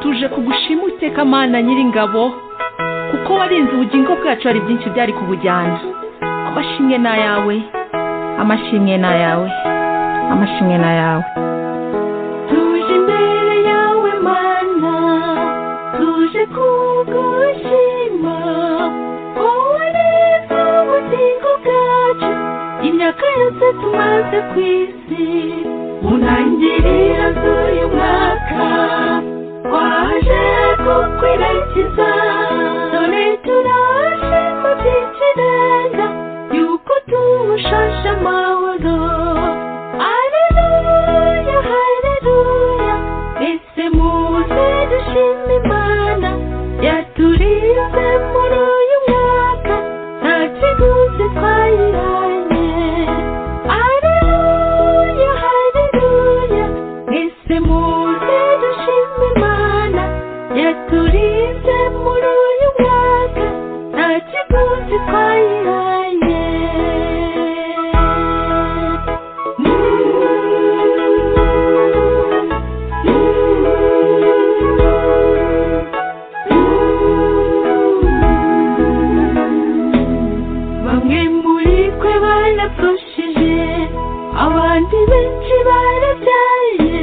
tuje kugushima uteka amana nyiringabo kuko warinze ubugingo bwacu hari byinshi byari kubujyana amashimwe ni ayawe amashimwe ni ayawe amashimwe ni ayawe tuje imbere yawe mana tuje kugushima wowe neza ubugingo bwacu imyaka yose tumaze ku isi mu ntangiriro z'uyu mwaka waje kukwirakiza dore turaje mu byinshi neza yuko tumushashe amahoro aleluya haleluya ese muze dushime imana yaturinze muri uyu mwaka nta kiguzi twayiranye aleluya haleluya ese muze dushime imana yaturinze muri uyu mwaka nta kiguzi twayiranye bamwe muri twe barapfushije abandi benshi barabyaye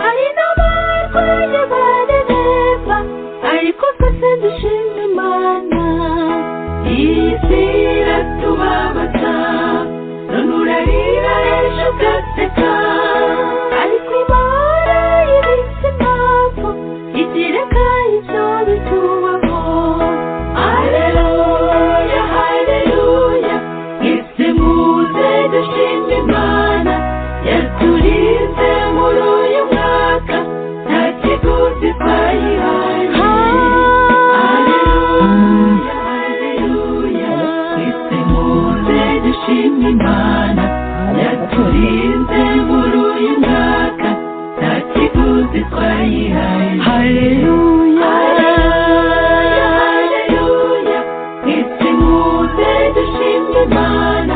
hari n'abarwaye barareba ariko twese dushima imana iyi si iratubabaza none urarira ejo ugaseka ariko imana ibitse impamvu igereka ibyo bitubaho aleluya haleluya mwese muze dushima imana yaturinze muri uyu mwaka nta kiguzi twayihanye aleluya haleluya mwese muze dushima imana yaturinze muri uyu mwaka nta kiguzi twayihaye haleluya haleluya mwese muze dushima imana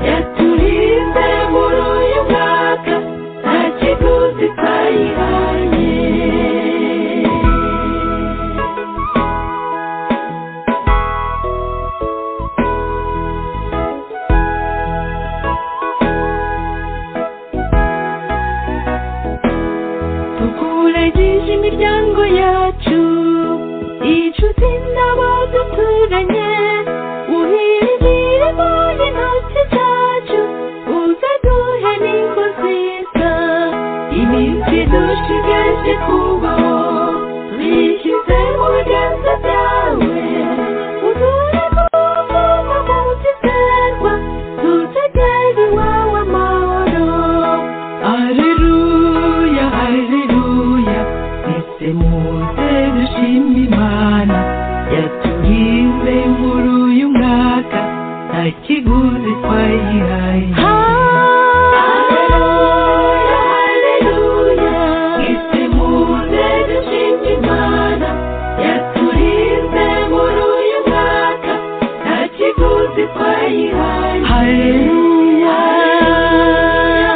yaturinze muri uyu mwaka nta kiguzi twayihaye tukurageje imiryango yacu inshuti n'abo duturanye uhirigire muri intoki zacu uzaduhe n'ingo nziza iminsi dushigaje kubaho tubishyize mu biganza byawe uduremo mu mutizerwa tutagera iwawe amahoro Aleluya, aleluya, mwese muze dushime Imana yaturinze muri uyu mwaka nta kiguzi twayihaye. Aleluya, aleluya, mwese muze dushime Imana yaturinze muri uyu mwaka nta kiguzi twayihaye. Haleluya,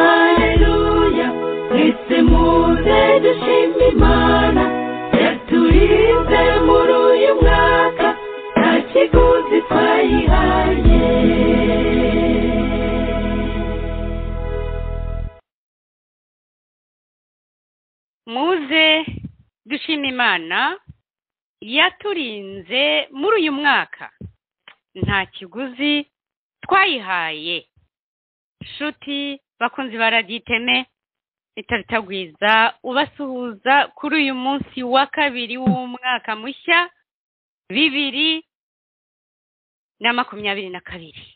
haleluya, mwese muze dushime Imana yaturinze muri uyu mwaka nta kiguzi twayihaye. muze dushima imana yaturinze muri uyu mwaka nta kiguzi twayihaye nshuti bakunzi baragiteme itabitagwiza ubasuhuza kuri uyu munsi wa kabiri w'umwaka mushya bibiri na makumyabiri na kabiri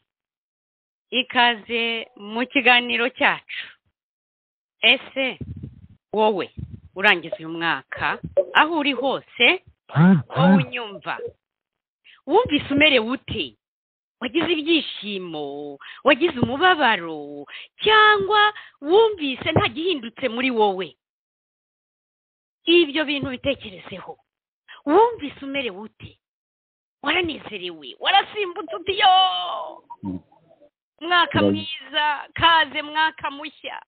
ikaze mu kiganiro cyacu ese wowe urangiza uyu mwaka aho uri hose wowe unyumva wumvise umerewe ute wagize ibyishimo wagize umubabaro cyangwa wumvise nta gihindutse muri wowe ibyo bintu bitekerezeho wumvise umerewe ute waranezerewe warasimbutse uti yo mwaka mwiza kaze mwaka mushya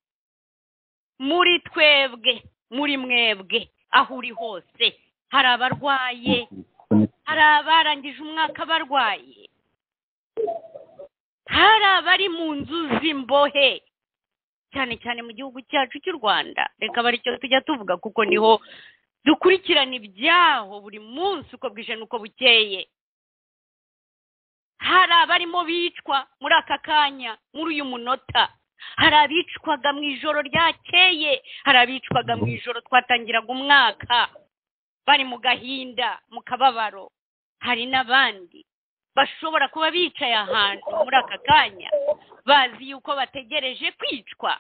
muri twebwe muri mwebwe aho uri hose hari abarwaye hari abarangije umwaka barwaye hari abari mu nzu z'imbohe cyane cyane mu gihugu cyacu cy'u rwanda reka baricyo tujya tuvuga kuko niho dukurikirana ibyaho buri munsi uko bwije n'uko bukeye hari abarimo bicwa muri aka kanya muri uyu munota hari abicwaga mu ijoro ryakeye hari abicwaga mu ijoro twatangiraga umwaka bari mu gahinda mu kababaro hari n'abandi bashobora kuba bicaye ahantu muri aka kanya bazi yuko bategereje kwicwa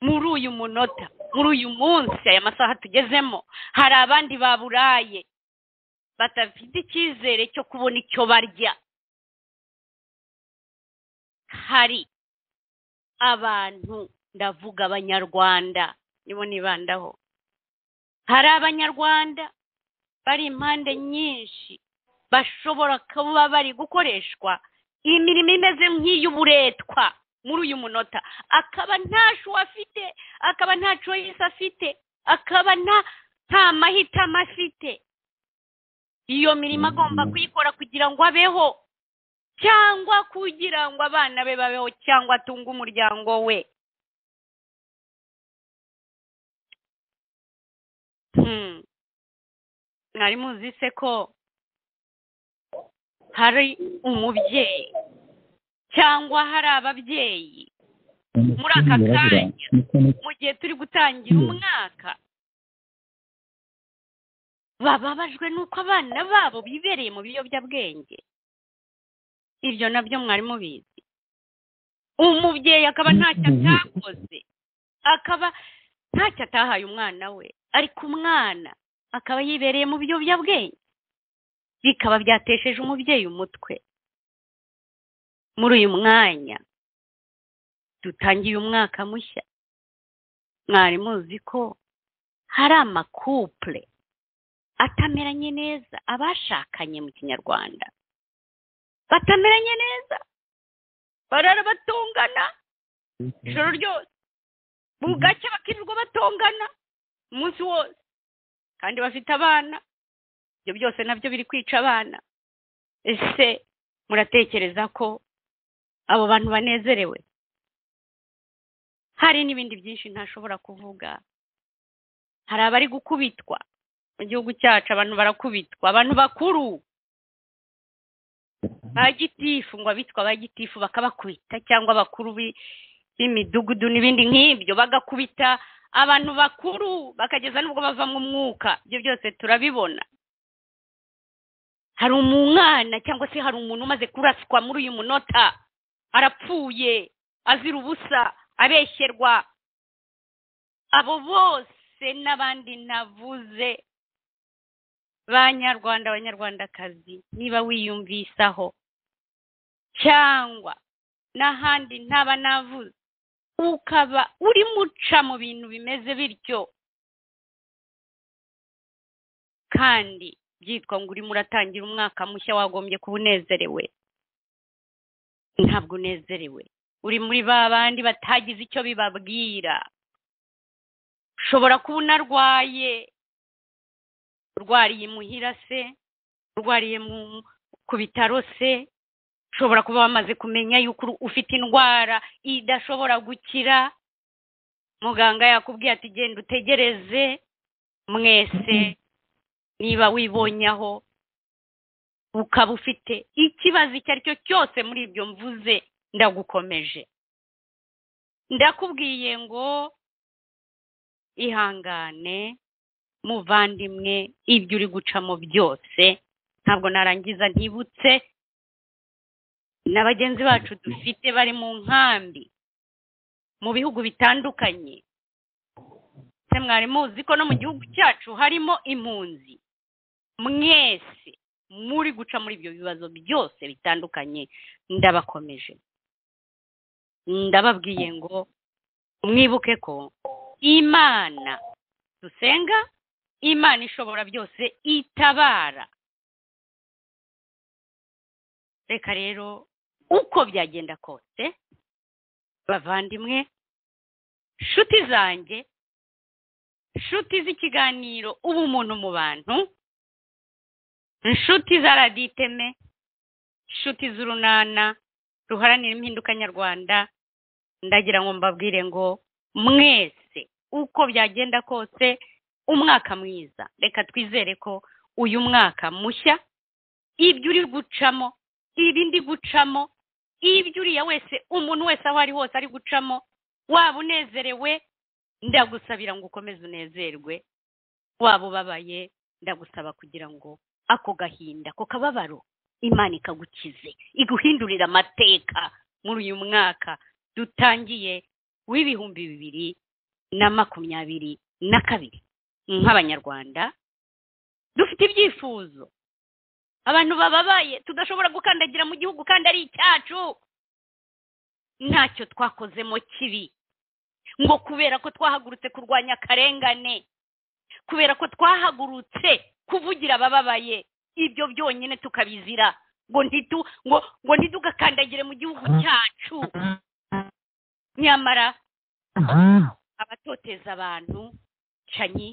muri uyu munota muri uyu munsi aya masaha tugezemo hari abandi baburaye badafite icyizere cyo kubona icyo barya hari abantu ndavuga abanyarwanda nibo nibandaho hari abanyarwanda bari impande nyinshi bashobora kuba bari gukoreshwa imirimo imeze nk'iy'uburetwa muri uyu munota akaba nta shuwa afite akaba nta coyisi afite akaba nta nta mahitamo afite iyo mirimo agomba kuyikora kugira ngo abeho cyangwa kugira ngo abana be babeho cyangwa atunge umuryango we Hmm. mwari muzi se ko hari umubyeyi cyangwa hari ababyeyi muri aka kanya mu gihe turi gutangira umwaka bababajwe n'uko abana babo bibereye mu biyobyabwenge ibyo nabyo mwari mubizi umubyeyi akaba ntacyo atakoze akaba ntacyo atahaye umwana we ariko umwana akaba yibereye mu biyobyabwenge bikaba byatesheje umubyeyi umutwe muri uyu mwanya dutangiye umwaka mushya mwari muzi ko hari amakupure atameranye neza abashakanye mu kinyarwanda batameranye neza barara batongana ijoro ryose bugacya bakirirwa batongana umunsi wose kandi bafite abana ibyo byose nabyo biri kwica abana ese muratekereza ko abo bantu banezerewe hari n'ibindi byinshi ntashobora kuvuga hari abari gukubitwa mu gihugu cyacu abantu barakubitwa abantu bakuru ba gitifu ngo abitwa ba gitifu bakabakubita cyangwa abakuru b'imidugudu n'ibindi nk'ibyo bagakubita abantu bakuru bakageza n'ubwo bavamo umwuka ibyo byose turabibona hari umwana cyangwa se hari umuntu umaze kuraswa muri uyu munota arapfuye azira ubusa abeshyerwa abo bose n'abandi navuze banyarwanda abanyarwandakazi niba wiyumvisaho cyangwa n'ahandi ntaba navuze ukaba urimo uca mu bintu bimeze bityo kandi byitwa ngo urimo uratangira umwaka mushya wagombye kuba unezerewe ntabwo unezerewe uri muri ba bandi batagize icyo bibabwira ushobora kuba unarwaye urwariye muhira se urwariye ku bitaro se ushobora kuba wamaze kumenya yuko ufite indwara idashobora gukira muganga yakubwiye ati genda utegereze mwese niba wibonye aho ukaba ufite ikibazo icyo ari cyo cyose muri ibyo mvuze ndagukomeje ndakubwiye ngo ihangane muvandimwe ibyo uri gucamo byose ntabwo narangiza ntibutse na bagenzi bacu dufite bari mu nkambi mu bihugu bitandukanye se mwari muzi ko no mu gihugu cyacu harimo impunzi mwese muri guca muri ibyo bibazo byose bitandukanye ndabakomeje ndababwiye ngo mwibuke ko imana dusenga imana ishobora byose itabara reka rero uko byagenda kose bavandimwe nshuti zanjye nshuti z'ikiganiro ubumuntu mu bantu inshuti za radiyo iteme inshuti z'urunana ruharanira impinduka nyarwanda ndagira ngo mbabwire ngo mwese uko byagenda kose umwaka mwiza reka twizere ko uyu mwaka mushya ibyo uri gucamo ibindi gucamo ibyo uriya wese umuntu wese aho ari hose ari gucamo waba unezerewe ndagusabira ngo ukomeze unezerwe waba ubabaye ndagusaba kugira ngo ako gahinda ako kababaro imana ikagukize iguhindurira amateka muri uyu mwaka dutangiye w'ibihumbi bibiri na makumyabiri na kabiri nk'abanyarwanda dufite ibyifuzo abantu bababaye tudashobora gukandagira mu gihugu kandi ari icyacu ntacyo twakozemo kibi ngo kubera ko twahagurutse kurwanya akarengane kubera ko twahagurutse kuvugira abababaye ibyo byonyine tukabizira ngo ntitu ngo ngo ntitugakandagire mu gihugu cyacu nyamara abatoteza abantu canyi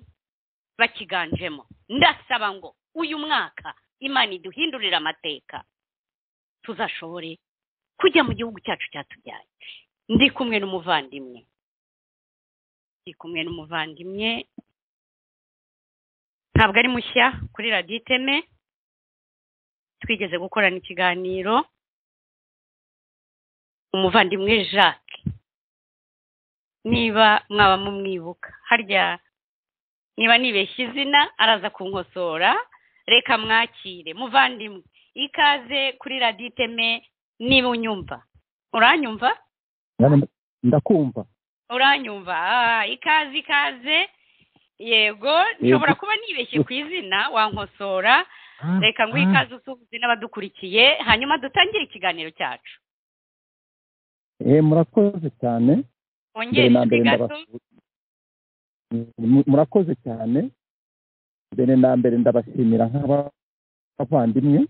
bakiganjemo ndasaba ngo uyu mwaka imana iduhindurire amateka tuzashobore kujya mu gihugu cyacu cyatubyaye ndi kumwe n'umuvandimwe ndi kumwe n'umuvandimwe ntabwo ari mushya kuri radiyo iteme twigeze gukorana ikiganiro umuvandimwe jacques niba mwaba mumwibuka harya niba nibeshya izina araza kunkosora reka mwakire muvandimwe ikaze kuri radiyo iteme niba unyumva uranyumva ndakumva uranyumva Ah, ikaze ikaze yego nshobora kuba nibeshye ku izina wankosora reka nguhe ikaze usuhuze n'abadukurikiye hanyuma dutangire ikiganiro cyacu Eh, murakoze cyane wongere na inshuti mbere gato ndabas- murakoze cyane mbere na mbere ndabashimira nk'abavandimwe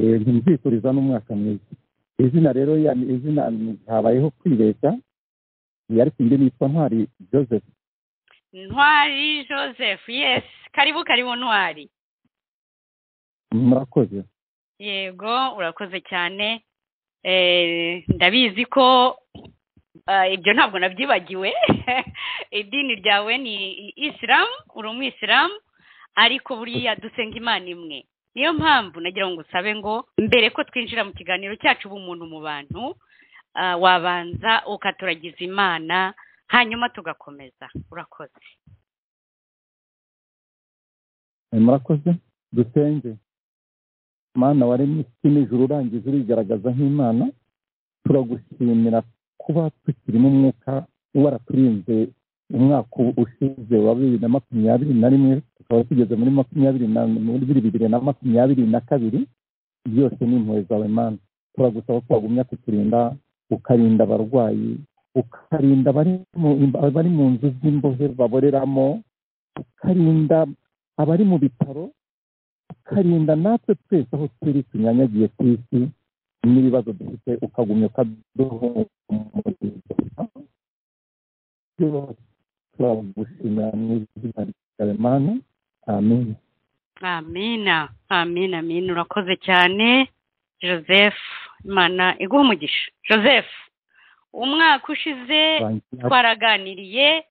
Eh, nzifuriza n'umwaka mwiza izina rero ya- izina habayeho kwibeshya Eh, ariko indi nitwa ntwari joseph ntwari joseph yes karibu karibu ntwari murakoze yego urakoze cyane Eh, ndabizi ko ah, ibyo ntabwo nabyibagiwe idini ryawe ni isilamu uri umwisilamu ariko buriya dusenga imana imwe niyo mpamvu nagira ngo ngusabe ngo mbere ko twinjira mu kiganiro cyacu ubumuntu mu bantu ah, wabanza ukaturagiza imana hanyuma tugakomeza urakoze Eh, murakoze dusenge mana waremye isi n'ijuru urangiza urigaragaza nk'imana turagushimira kuba tukirimo umwuka waraturinze umwaka ushize wa bibiri na makumyabiri na rimwe tukaba tugeze muri makumyabiri na muri bibiri na makumyabiri na kabiri byose ni impuhwe zawe mana turagusaba ko wagumya kuturinda ukarinda abarwayi ukarinda abari mu abari mu nzu z'imbohe baboreramo ukarinda abari mu bitaro ukarinda natwe twese aho turi tunyanyagiye ku isi n'ibibazo dufite ukagumya ukaduhumuriza byose turagushimira mu izina ryawe mana amen amina amina amina urakoze cyane joseph imana iguha umugisha joseph umwaka ushize twaraganiriye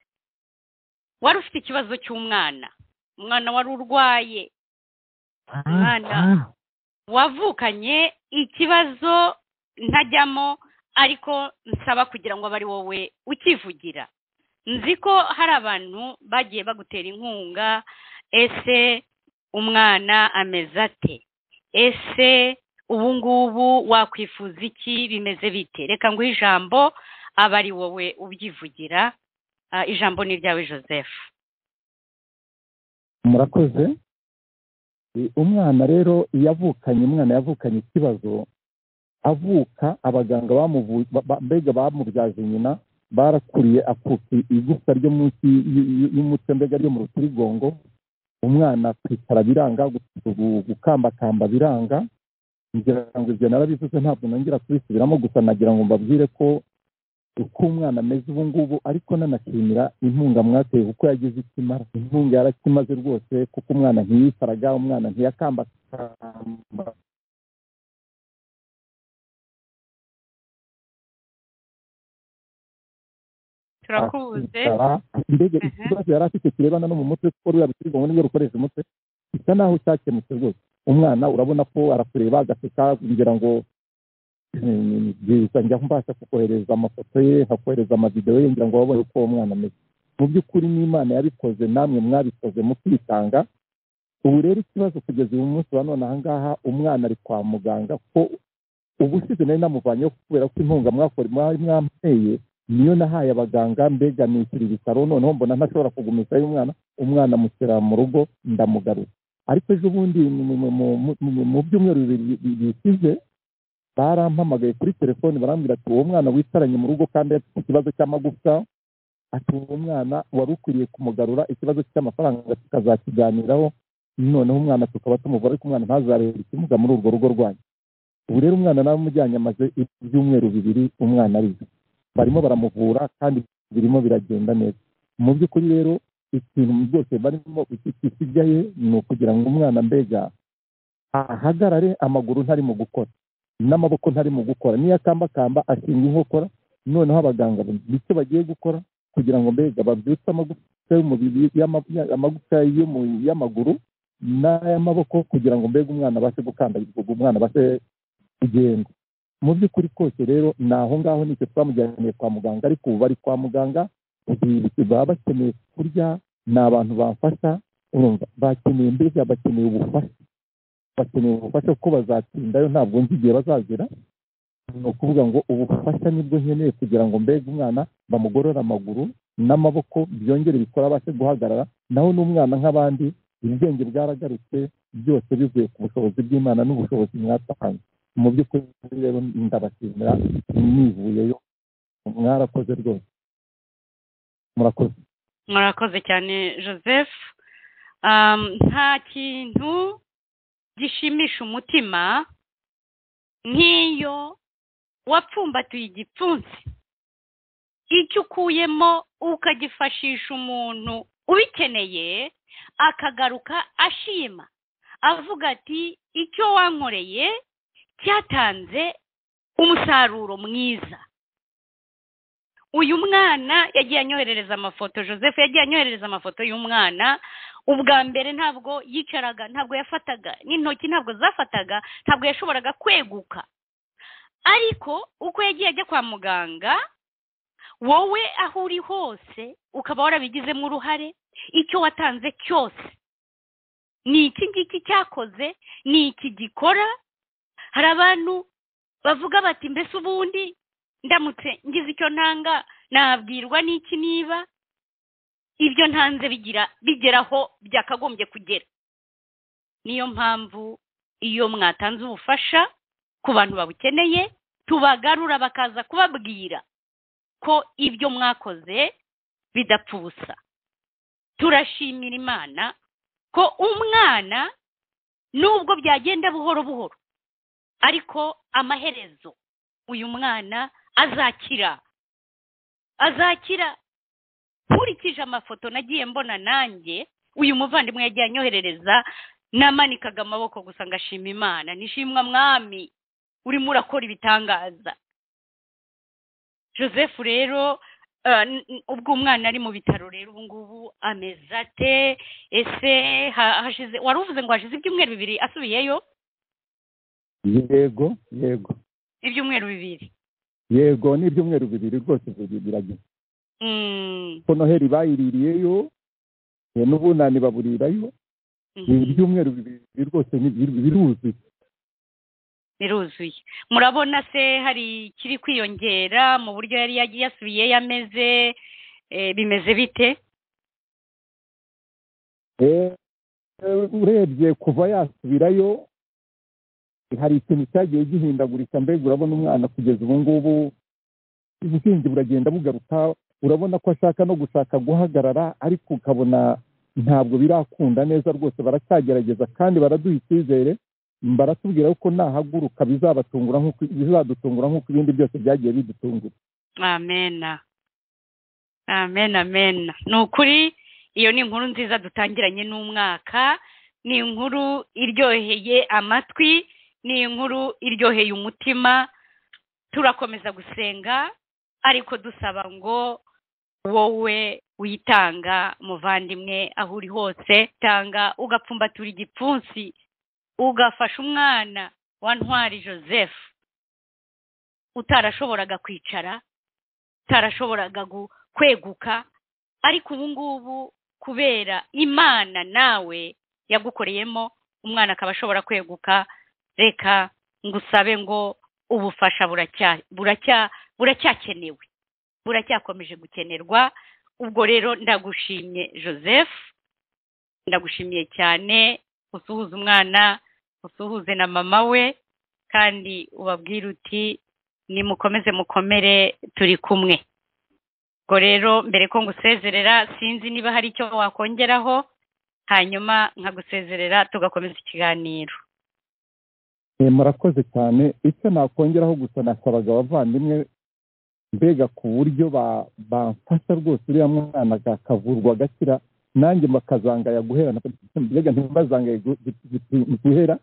wari ufite ikibazo cy'umwana umwana wari urwaye Mwana. wavukanye ikibazo ntajyamo ariko nsaba kugira ngo abe ari wowe ukivugira nzi ko hari abantu bagiye bagutera inkunga ese umwana ameze ate ese ubu ngubu wakwifuza iki bimeze bite reka nguhe ijambo abe ari wowe ubyivugira Ah, ijambo ni iryawe joseph murakoze E, umwana rero iyo avukanye umwana yavukanye ikibazo avuka abaganga bamuvu- ba- ba- mbega bamubyaje nyina barakuriye akuka igufwa ryo munsi y- y- y'umutwe mbega ryo mu rutirigongo umwana kwicara biranga gu- gu- gukambakamba biranga ngira ngo ibyo narabivuze ntabwo nongera kubisubiramo gusa nagira ngo mbabwire ko uko umwana ameze ubu ngubu ariko nanashimira inkunga mwateye kuko yagize icyo imara inkunga yarakimaze rwose kuko umwana ntiyifaraga umwana ntiyakambakamba turakubuze mbega Mhm. ikibazo yari afite kirebana no mu mutwe kuko ruriya rukirwa ngo nibwo rukoresha umutwe bisa naho cyakemutse rwose umwana urabona ko arakureba agaseka ngira ngo eh, byiza njya mbasha kukohereza amafoto ye nkakohereza amavidewo ye ngira ngo babone uko uwo mwana ameze mu by'ukuri n'imana yabikoze namwe mwabikoze mu kwitanga ubu rero ikibazo kugeza uyu munsi wa none aha ngaha umwana ari kwa muganga ko ubushize nari namuvanyeho kubera ko inkunga mwakora mwari mwamuteye niyo nahaye abaganga mbega nishyura ibitaro noneho mbona ntashobora kugumisha y'umwana umwana amushyira mu rugo ndamugarura ariko ejo bundi mu- mu- mu- mu- mu- mu byumweru bibiri bi- bisize barampamagaye kuri telefoni barambwira ati uwo mwana wicaranye mu rugo kandi afite ikibazo cy'amagufwa ati uwo mwana wari ukwiriye kumugarura ikibazo cy'amafaranga tukazakiganiraho noneho umwana tukaba tumuvura ariko umwana ntazabera ikimuga muri urwo rugo rwanyu ubu rero umwana nawe umujyanye amaze ibyumweru bibiri umwana arize barimo baramuvura kandi birimo biragenda neza mu by'ukuri rero ikintu rwose barimo iki- gisigaye ni ukugira ngo umwana mbega ahagarare amaguru ntari mu gukora n'amaboko ntari mu gukora niyo akambakamba ashinga inkokora noneho abaganga bityo bagiye gukora kugira ngo mbega babyutse amagufwa y'umubiri y'ama- ya- amagufwa y'umu- y'amaguru n'ay'amaboko kugira ngo mbega umwana abashe gukandagirwa umwana abashe kugenda mu by'ukuri kose rero ni aho ngaho nicyo twamujyaniye kwa muganga ariko ubu bari kwa muganga ubu baba bakeneye kurya ni abantu bamfasha urumva bakeneye mbega bakeneye ubufasha bakeneye ubufasha kuko bazatindayo ntabwo nzi igihe bazagera ni ukuvuga ngo ubufasha nibwo nkeneye kugira ngo mbega umwana bamugorore amaguru n'amaboko byongere bikora abashe guhagarara naho n'umwana nk'abandi ubwenge bwaragarutse byose bivuye ku bushobozi bw'imana n'ubushobozi mwatanze mu by'ukuri rero ndabashimira nivuyeyo mwarakoze rwose murakoze murakoze cyane joseph Um, nta kintu gishimisha umutima nk'iyo wapfumbatuye igipfunsi icyo ukuyemo ukagifashisha umuntu ubikeneye akagaruka ashima avuga ati icyo wankoreye cyatanze umusaruro mwiza uyu mwana yagiye anyoherereza amafoto joseph yagiye anyoherereza amafoto y'umwana ubwa mbere ntabwo yicaraga ntabwo yafataga n'intoki ntabwo zafataga ntabwo yashoboraga kweguka ariko uko yagiye ajya kwa muganga wowe aho uri hose ukaba warabigizemo uruhare icyo watanze cyose ni iki ngiki cyakoze ni iki gikora hari abantu bavuga bati mbese ubundi ndamutse ngize icyo ntanga nabwirwa n'iki niba ibyo ntanze bigira bigeraho byakagombye kugera niyo mpamvu iyo mwatanze ubufasha ku bantu babukeneye tubagarura bakaza kubabwira ko ibyo mwakoze bidapfa ubusa turashimira imana ko umwana nubwo byagenda buhoro buhoro ariko amaherezo uyu mwana azakira azakira nkurikije amafoto nagiye mbona nanjye uyu muvandimwe yagiye anyoherereza namanikaga amaboko gusa ngashima imana nishimwa mwami urimo urakora ibitangaza joseph rero eh, n- n- ubwo umwana ari mu bitaro rero ubu ngubu ameze ate ese ha- hashize wari uvuze ngo hashize ibyumweru bibiri asubiyeyo yego yego ibyumweru bibiri yego ni ibyumweru bibiri rwose biri- biragira Mm, ko noheli bayiririyeyo eh, n'ubunani baburirayo mhm. ibi byumweru bibiri rwose ni- bir- biruzuye biruzuye murabona se hari ikiri kwiyongera mu buryo yari yagiye yasubiye yameze eh, bimeze bite Eh, eh, urebye kuva yasubirayo hari ikintu cyagiye gihindagurika mbega urabona umwana kugeza ubu ngubu ubwenge buragenda bugaruka urabona ko ashaka no gushaka guhagarara ariko ukabona ntabwo birakunda neza rwose baracyagerageza kandi baraduha icyizere baratubwira ko nahaguruka bizabatungura nk'uko bizadutungura nk'uko ibindi byose byagiye bidutungura amena amena amena ni ukuri iyo ni inkuru nziza dutangiranye n'umwaka ni inkuru iryoheye amatwi ni inkuru iryoheye umutima turakomeza gusenga ariko dusaba ngo wowe witanga muvandimwe aho uri hose tanga ugapfumbatura igipfunsi ugafasha umwana wa ntwari joseph utarashoboraga kwicara utarashoboraga gu- kweguka ariko ubu ngubu kubera imana nawe yagukoreyemo umwana akaba ashobora kweguka reka ngusabe ngo ubufasha buracya- buracya- buracyakenewe buracyakomeje gukenerwa ubwo rero ndagushimye joseph ndagushimiye cyane usuhuza umwana usuhuze na mama we kandi ubabwire uti nimukomeze mukomere turi kumwe ubwo rero mbere ko ngusezerera sinzi niba hari icyo wakongeraho hanyuma nkagusezerera tugakomeza ikiganiro Eh, murakoze cyane icyo nakongeraho gusa nasabaga abavandimwe mbega ku buryo ba- bamfasha rwose uriya mwana aga- akavurwa agakira nanjye bakazangaya guhera mbega ntibazangaye gu- gu- gu- guhera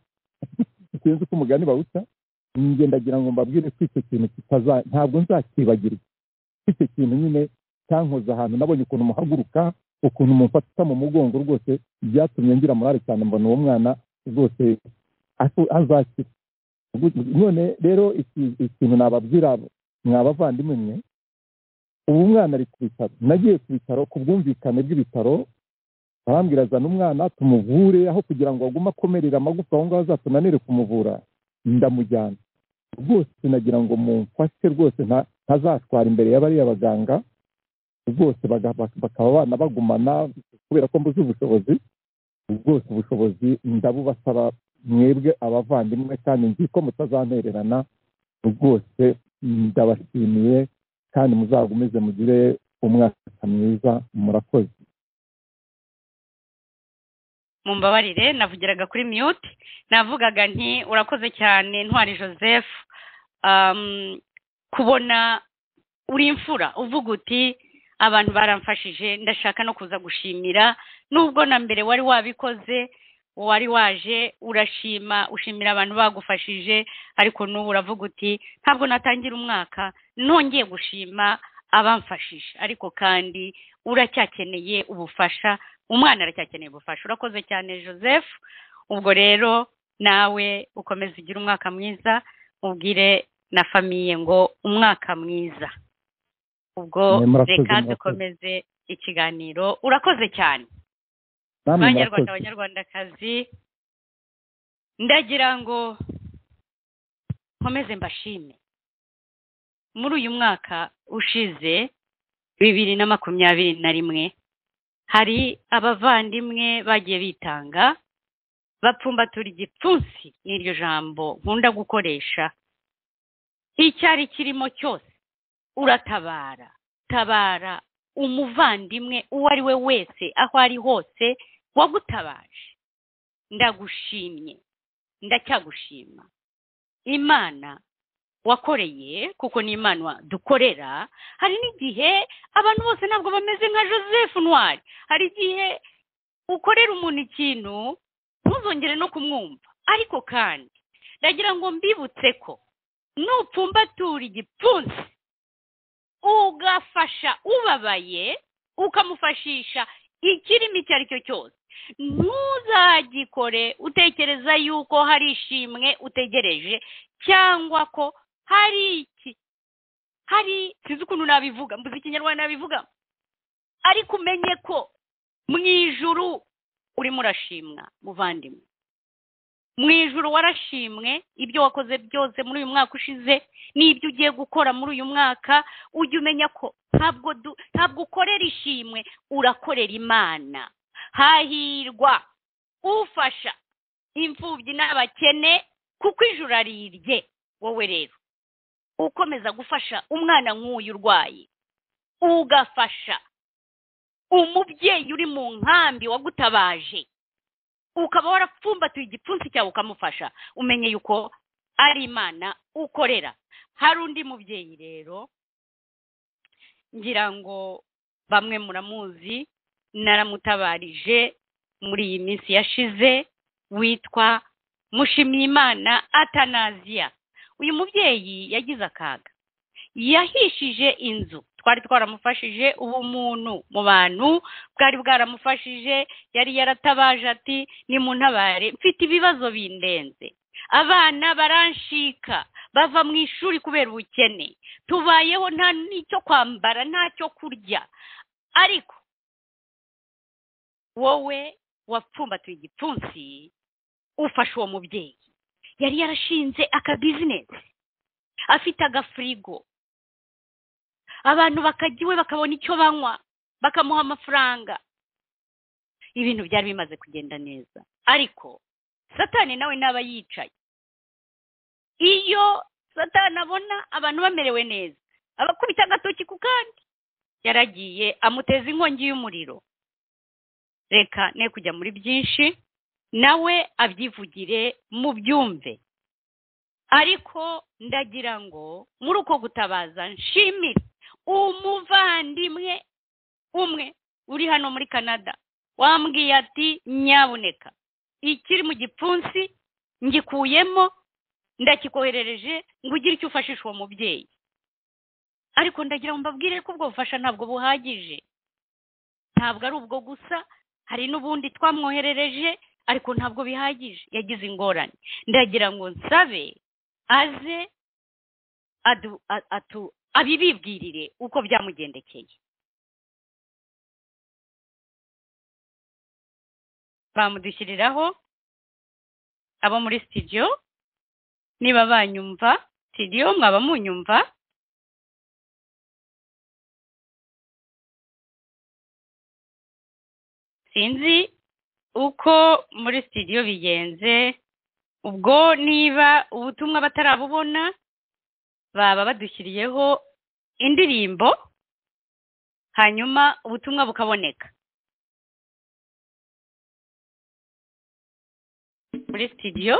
sinzi uko umugani bawuca njye ndagira ngo mbabwire ko icyo kintu kitaza ntabwo nzakibagirwa icyo kintu nyine cyankoze ahantu nabonye ukuntu muhaguruka ukuntu mumfata mu mugongo rwose byatumye ngira morale cyane mbona uwo mwana rwose afu- azakira Gu- none rero iki- ikintu nababwira mwabavandimwe mwe ubu mwana ari ku bitaro nagiye ku bitaro ku bwumvikane bw'ibitaro barambwira zana umwana tumuvure aho kugira ngo agume akomerera amagufa aho ngaho azatunanire kumuvura ndamujyana rwose nagira ngo mumfashe rwose nta- ntazatwara imbere y'abariya baganga rwose baga- bak- bakaba banabagumana kubera ko mbuze ubushobozi rwose ubushobozi ndabubasaba mwebwe abavandimwe kandi nzi ko mutazantererana rwose ndabashimiye kandi muzagumize mugire umwaka mwiza murakoze mumbabarire navugiraga kuri mute navugaga nti urakoze cyane ntwari joseph um, kubona uri imfura uvuga uti abantu baramfashije ndashaka no kuza gushimira nubwo na mbere wari wabikoze wari waje urashima ushimira abantu bagufashije ariko n'ubu uravuga uti ntabwo natangira umwaka nongeye gushima abamfashije ariko kandi uracyakeneye ubufasha umwana aracyakeneye ubufasha urakoze cyane joseph ubwo rero nawe ukomeze ugire umwaka mwiza ubwire na famiye ngo umwaka mwiza ubwo Mwe murakoze, reka murakoze. dukomeze ikiganiro urakoze cyane namwe banyarwanda murakoze banyarwandakazi ndagira ngo nkomeze mbashime muri uyu mwaka ushize bibiri na makumyabiri na rimwe hari abavandimwe bagiye bitanga bapfumbatura igipfunsi n'iryo jambo nkunda gukoresha icyari kirimo cyose uratabara tabara umuvandimwe uwo ari we wese aho ari hose wagutabaje ndagushimye ndacyagushima imana wakoreye kuko ni imana dukorera hari n'igihe abantu bose ntabwo bameze nka joseph ntwari hari igihe ukorera umuntu ikintu ntuzongere no kumwumva ariko kandi ndagira ngo mbibutse ko nupfumbatura igipfunsi ugafasha ubabaye ukamufashisha ikirimi icyo ari cyo cyose ntuzagikore utekereza yuko hari ishimwe utegereje cyangwa ko hari iki hari sinzi ukuntu nabivuga mbuze ikinyarwanda nabivuga ariko umenye ko mu ijuru urimo urashimwa muvandimwe mu ijuru warashimwe ibyo wakoze byose muri uyu mwaka ushize n'ibyo ugiye gukora muri uyu mwaka ujye umenya ko ntabwo du- ntabwo ukorera ishimwe urakorera imana hahirwa ufasha imfubyi n'abakene kuko ijuru arirye wowe rero ukomeza gufasha umwana nk'uyu urwaye ugafasha umubyeyi uri mu nkambi wagutabaje ukaba warapfumbatuye igipfunsi cyawe ukamufasha umenye yuko ari imana ukorera hari undi mubyeyi rero ngira ngo bamwe muramuzi naramutabarije muri iyi minsi yashize witwa mushimyimana atanaziya uyu mubyeyi yagize akaga yahishije inzu twari twaramufashije ubumuntu mu bantu bwari bwaramufashije yari yaratabaje ati ni mu ntabare mfite ibibazo bindenze abana baranshika bava mu ishuri kubera ubukene tubayeho nta n'icyo kwambara nta cyo kurya ariko wowe wapfumbatuye igipfunsi ufashe uwo mubyeyi yari yarashinze akabizinesi afite agafirigo abantu bakajya iwe bakabona icyo banywa bakamuha amafaranga ibintu byari bimaze kugenda neza ariko satani nawe n'aba yicaye iyo satani abona abantu bamerewe neza abakubita agatoki ku kandi yaragiye amuteza inkongi y'umuriro reka ne kujya muri byinshi nawe abyivugire mu byumve ariko ndagira ngo muri uko gutabaza nshimire umuvandimwe umwe uri hano muri canada wambwiye ati nyabuneka ikiri mu gipfunsi ngikuyemo ndakikoherereje ngo ugire icyo ufashisha uwo mubyeyi ariko ndagira ngo mbabwire ko ubwo bufasha ntabwo buhagije ntabwo ari ubwo gusa hari n'ubundi twamwoherereje ariko ntabwo bihagije yagize ingorane ndagira ngo nsabe aze atu abibibwirire uko byamugendekeye bamudushyiriraho abo muri sitidiyo niba banyumva sitidiyo mwaba munyumva sinzi uko muri sitidiyo bigenze ubwo niba ubutumwa batarabubona baba badushyiriyeho indirimbo hanyuma ubutumwa bukaboneka muri sitidiyo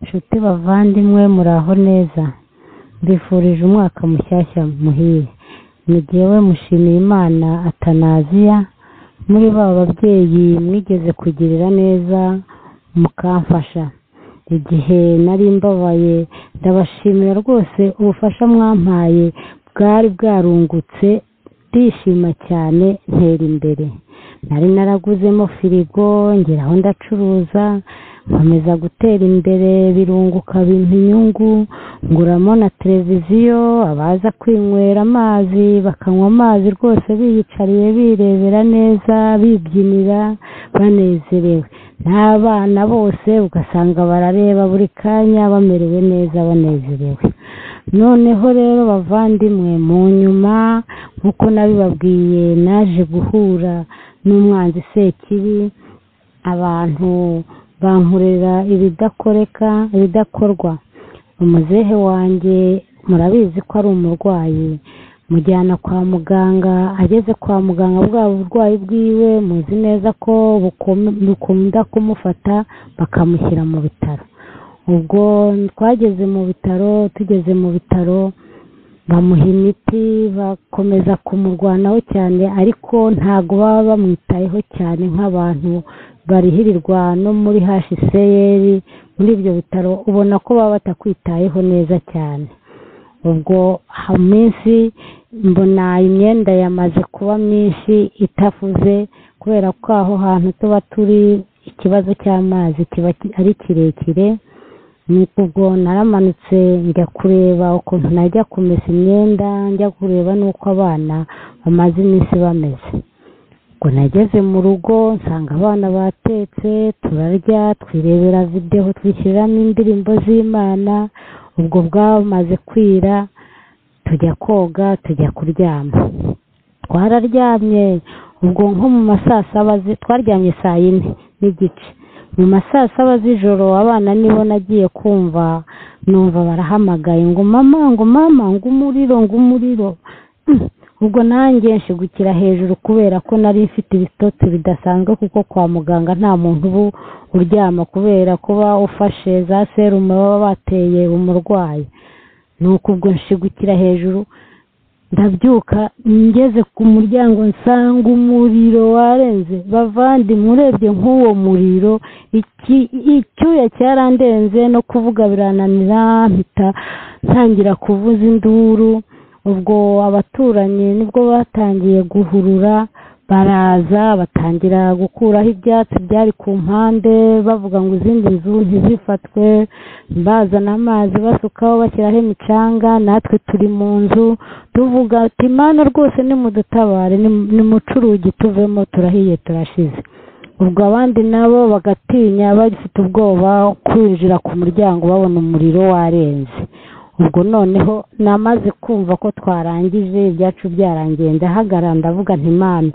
inshuti bavandimwe muraho neza mbifurije umwaka mushyashya muhire ni jyewe mushimiye imana atanaziya muri ba babyeyi mwigeze kugirira neza mukamfasha igihe nari mbabaye ndabashimira rwose ubufasha mwampaye bwari bwarungutse ndishima cyane ntera imbere nari naraguzemo firigo ngeraho ndacuruza nkomeza gutera imbere birunguka bimpa inyungu nguramo na televiziyo abaza kwinywera amazi bakanywa amazi rwose biyicariye birebera neza bibyinira banezerewe n'abana bose ugasanga barareba buri kanya bamerewe neza banezerewe noneho rero bavandimwe mu nyuma nk'uko nabibabwiye naje guhura n'umwanzi sekibi abantu bankorera ibidakoreka ibidakorwa umuzehe wanjye murabizi ko ari umurwayi mujyana kwa muganga ageze kwa muganga bwa burwayi bwiwe muzi neza ko bukunda kumufata bakamushyira mu bitaro ubwo twageze mu bitaro tugeze mu bitaro bamuha imiti bakomeza kumurwanaho cyane ariko ntabwo baba bamwitayeho cyane nk'abantu barihirirwa no muri hsiyeri muri ibyo bitaro ubona ko baba batakwitayeho neza cyane ubwo minsi mbona imyenda yamaze kuba myinshi itafuze kubera ko aho hantu tuba turi ikibazo cy'amazi kiba ari kirekire ni ubwo naramanutse njya kureba ukuntu najya kumesa imyenda njya kureba n'uko abana bamaze iminsi bameze ubwo nageze mu rugo nsanga abana batetse turarya twirebera videwo twishyuriramo indirimbo z'imana ubwo bwamaze kwira tujya koga tujya kuryama twararyamye ubwo nko mu masasaba twaryamye saa yine n'igice mu masaa saba z'ijoro abana nibo nagiye kumva numva barahamagaye ngo mama ngo mama ngo umuriro ngo umuriro ubwo nanjye nshigukira hejuru kubera ko nari mfite ibitotsi bidasanzwe kuko kwa muganga nta muntu ubu uryama kubera kuba ufashe za serumu baba bateye umurwayi ni uko ubwo nshigukira hejuru ndabyuka ngeze ku muryango nsanga umuriro warenze bavandimwe urebye nk'uwo muriro icyuya cyarandenze no kuvuga birananira mpita ntangira kuvuza induru ubwo abaturanyi nibwo batangiye guhurura baraza batangira gukuraho ibyatsi byari ku mpande bavuga ngo izindi nzu ntizifatwe bazana amazi basukaho bashyiraho imicanga natwe turi mu nzu tuvuga ati mana rwose nimudutabare ni mucurugi tuvemo turahiye turashize ubwo abandi nabo bagatinya bafite ubwoba kwinjira ku muryango babona umuriro warenze ubwo noneho namaze kumva ko twarangije ibyacu byarangiye ndahagarara ndavuga ntimana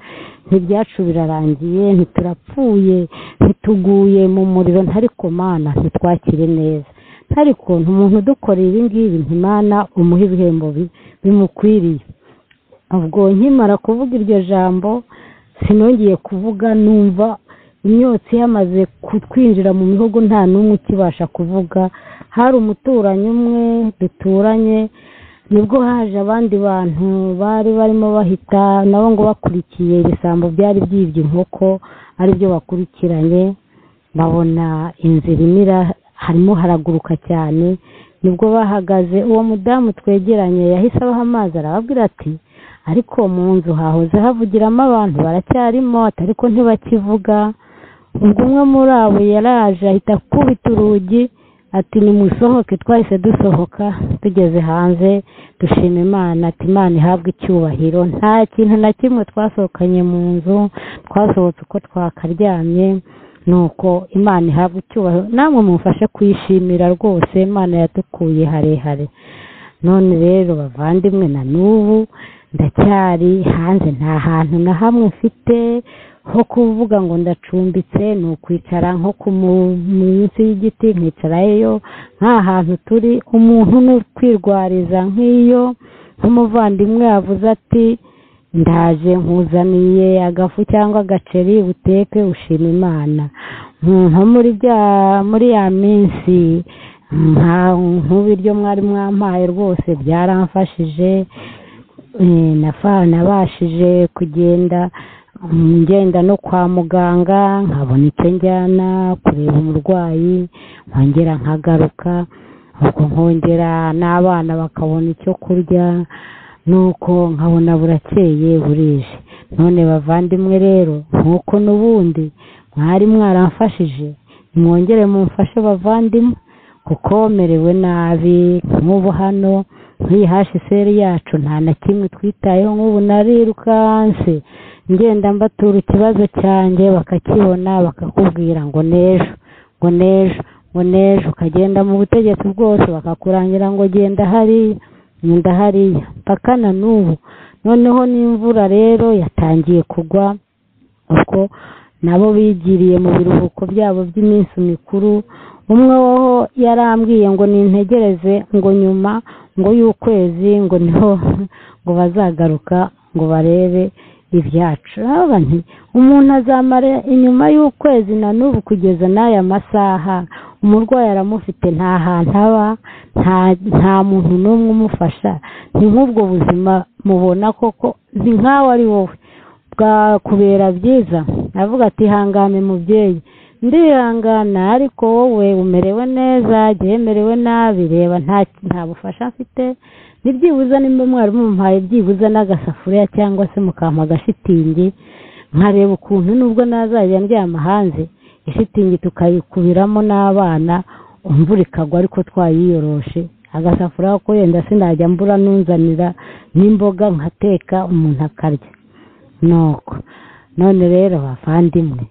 ntibyacu birarangiye ntiturapfuye ntituguye mu muriro ntari mana ntitwakire neza ntari kuntu umuntu udukorera ibi ngibi ntimana umuha ibihembo bimukwiriye ubwo nkimara kuvuga iryo jambo sinongeye kuvuga numva imyotsi yamaze kutwinjira mu mihogo nta n'umwe ukibasha kuvuga hari umuturanyi umwe duturanye nibwo haje abandi bantu bari barimo bahita nabo ngo bakurikiye ibisambo byari byibye inkoko aribyo bakurikiranye babona inzira imira harimo haraguruka cyane nibwo bahagaze uwo mudamu twegeranye yahise abaha amazi arababwira ati ariko mu nzu hahoze havugiramo abantu baracyarimo ariko ntibakivuga ubwo umwe muri abo yaraje ahita akubita urugi ati nimusohoke twahise dusohoka tugeze hanze dushima imana ati imana ihabwe icyubahiro nta kintu na kimwe twasohokanye mu nzu twasohotse uko twakaryamye nuko imana ihabwa icyubahiro namwe mufashe kuyishimira rwose imana yadukuye harehare none rero bavandimwe na n'ubu ndacyari hanze nta hantu na hamwe mfite ho kuvuga ngo ndacumbitse ni ukwicara nko ku munsi y'igiti nkicarayo nta hantu turi umuntu ni ukwirwariza nk'iyo nk'umuvandimwe yavuze ati ndaje nkuzaniye agafu cyangwa agaceri uteke ushima imana nko muri ya minsi nka nk'ibiryo mwari mwampaye rwose byaramfashije nabashije kugenda ngenda no kwa muganga nkabona icyo njyana kureba umurwayi nkongera nkagaruka ubwo nkongera n'abana bakabona icyo kurya nuko nkabona burakeye burije none bavandimwe rero nk'uko n'ubundi mwari mwaramfashije mwongere mumfashe bavandimwe kuko merewe nabi nk'ubu hano nk'iyi hashiseri yacu nta na kimwe twitayeho nk'ubu narirukanse ngenda mbatura ikibazo cyanjye bakakibona bakakubwira ngo n'ejo ngo n'ejo ngo n'ejo ukagenda mu butegetsi bwose bakakurangira ngo genda hariya genda hariya mpaka na n'ubu noneho n'imvura rero yatangiye kugwa uko nabo bigiriye mu biruhuko byabo by'iminsi mikuru umwe woho yarambwiye ngo nintegereze ngo nyuma ngo y'ukwezi ngo niho ngo bazagaruka ngo barebe ibyacu nti umuntu azamara inyuma y'ukwezi na n'ubu kugeza n'aya masaha umurwayi aramufite nta hantu aba nta muntu n'umwe umufasha ni nk'ubwo buzima mubona koko ni nk'aho ari wowe bwakubera byiza avuga ati ihangane mubyeyi ndihangana ariko wowe umerewe neza byemerewe nabi reba nta bufasha afite nibyibuze nimba mwari mumuhaye byibuze n'agasafuriya cyangwa se mukampa agashitingi nkareba ukuntu nubwo nazajya ndyama hanze ishitingi tukayikubiramo n'abana imvura ikagwa ariko twayiyoroshe agasafuriya ko yenda sinajya mbura nunzanira n'imboga nkateka umuntu akarya nuko none rero bavandimwe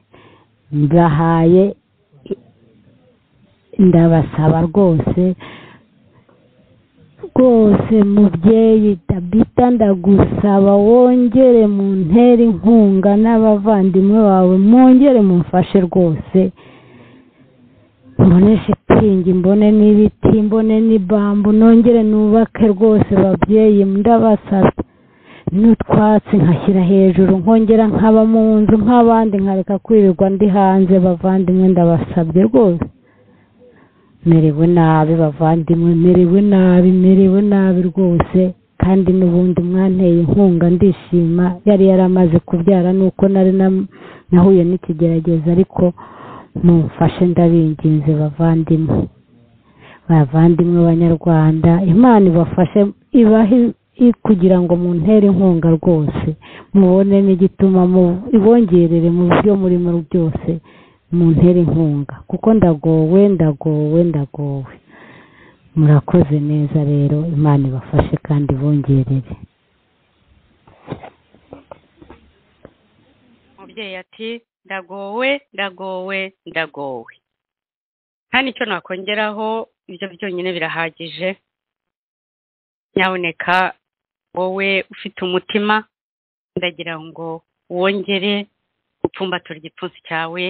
ndahaye ndabasaba rwose rwose mubyeyi dabita ndagusaba wongere mu ntera inkunga n'abavandimwe bawe mwongere mumfashe rwose mbone shitingi mbone n'ibiti mbone n'ibambu nongere nubake rwose babyeyi ndabasaba n'utwatsi nkashyira hejuru nkongera nkaba mu nzu nk'abandi nkareka kwirirwa ndi hanze bavandimwe ndabasabye rwose merewe nabi bavandimwe merewe nabi merewe nabi rwose kandi n'ubundi mwanteye inkunga ndishima yari yaramaze kubyara nuko nari nahuye n'ikigerageza ariko mumfashe ndabinginze bavandimwe bavandimwe banyarwanda imana ibafashe ibahe kugira ngo muntere inkunga rwose mubone n'igituma ibongerere mu byo murimo byose muntere inkunga kuko ndagowe ndagowe ndagowe murakoze neza rero imana ibafashe kandi ibongerere umubyeyi ati ndagowe ndagowe ndagowe nta nicyo nakongeraho ibyo byonyine birahagije nyaboneka wowe ufite umutima ndagira ngo wongere gupfumbatura igipfunsi cyawe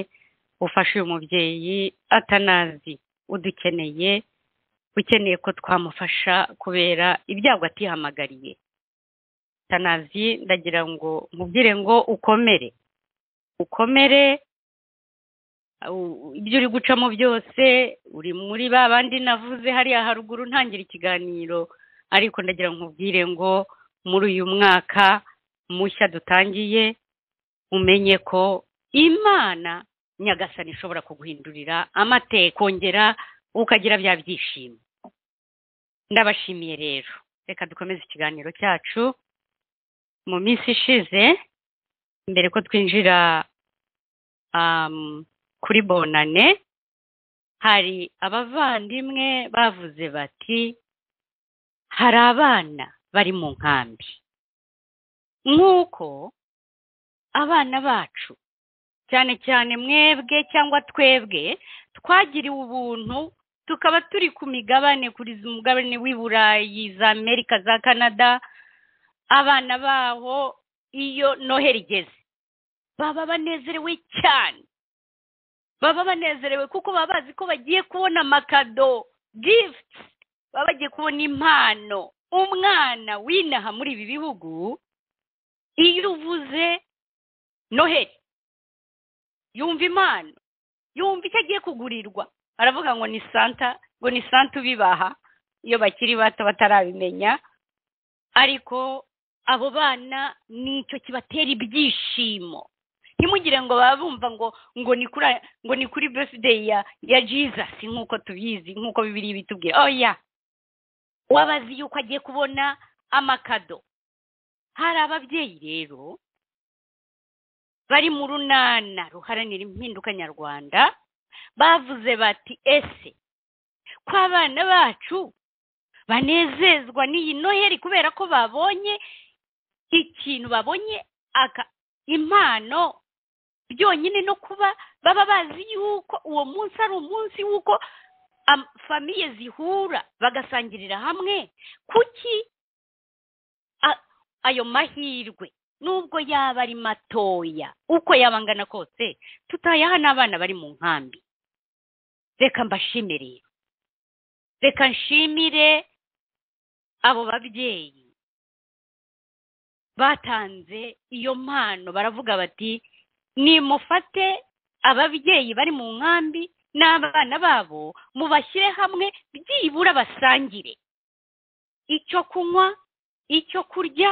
ufashe uyu mubyeyi atanazi udukeneye ukeneye ko twamufasha kubera ibyago atihamagariye atanazi ndagira ngo mubwire ngo ukomere ukomere ibyo uri gucamo byose uri muri ba bandi navuze hariya haruguru ntangira ikiganiro ariko ndagira ngo mubwire ngo muri uyu mwaka mushya dutangiye umenye ko imana nyagasani ishobora kuguhindurira amateka kongera ukagira bya byishimo ndabashimiye rero reka dukomeze ikiganiro cyacu mu minsi ishize mbere ko twinjira kuri bonane hari abavandimwe bavuze bati hari abana bari mu nkambi nk'uko abana bacu cyane cyane mwebwe cyangwa twebwe twagiriwe ubuntu tukaba turi ku migabane kuri umugabane w'i burayi za amerika za canada abana baho iyo noheli igeze baba banezerewe cyane baba banezerewe kuko baba bazi ko bagiye kubona amakado gifuti baba bagiye kubona impano umwana w'inaha muri ibi bihugu iyo uvuze noheli yumva impano yumva icyo agiye kugurirwa aravuga ngo ni santa ngo ni santa ubibaha iyo bakiri bato batarabimenya ariko abo bana nicyo kibatera ibyishimo ntimugire ngo baba bumva ngo ngo ni kuri ngo ni kuri birthday ya ya jesus nk'uko tubizi nk'uko bibiri bitubwira oya wabazi yuko agiye kubona amakado hari ababyeyi rero bari mu runana ruharanira impinduka nyarwanda bavuze bati ese ko abana bacu banezezwa n'iyi noheli kubera ko babonye ikintu babonye aka impano byonyine no kuba baba bazi yuko uwo munsi ari umunsi w'uko am- famiye zihura bagasangirira hamwe kuki a- ayo mahirwe nubwo yaba ari matoya uko yaba angana kose tutayaha n'abana bari mu nkambi reka mbashimire rero. reka nshimire abo babyeyi batanze iyo mpano baravuga bati nimufate ababyeyi bari mu nkambi n'abana babo mubashyire hamwe byibura basangire icyo kunywa icyo kurya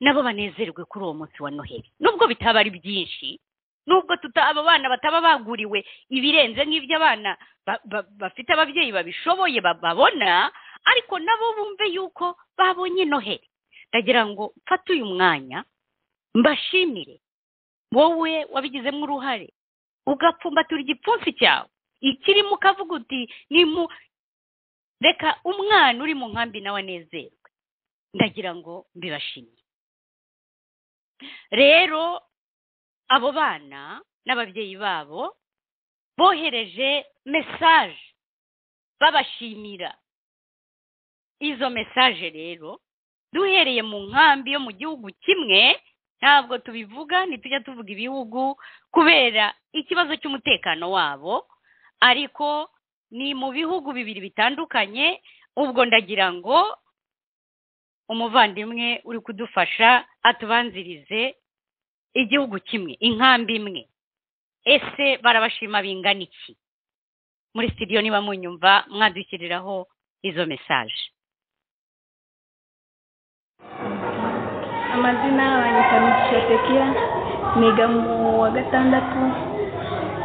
nabo banezerwe kuri uwo munsi wa noheli nubwo bitaba ari byinshi nubwo tuta abo bana bataba baguriwe ibirenze nk'ibyo abana ba- ba- bafite ababyeyi babishoboye ba- babona ariko nabo bumve yuko babonye noheli ndagira ngo mfate uyu mwanya mbashimire wowe wabigizemo uruhare ugapfumbatura igipfunsi cyawe ikirimo ukavuga uti nimu reka umwana uri mu nkambi nawe anezerwe ndagira ngo mbibashimire rero abo bana n'ababyeyi babo bohereje mesaje babashimira izo mesaje rero duhereye mu nkambi yo mu gihugu kimwe ntabwo tubivuga ntitujya tuvuga ibihugu kubera ikibazo cy'umutekano wabo ariko ni mu bihugu bibiri bitandukanye ubwo ndagira ngo umuvandimwe uri kudufasha atubanzirize igihugu kimwe inkambi imwe ese barabashima bingana iki muri sitidiyo niba munyumva mwadushyiriraho izo mesaje amazina yanjye kamugisha tekiya niga mu wa gatandatu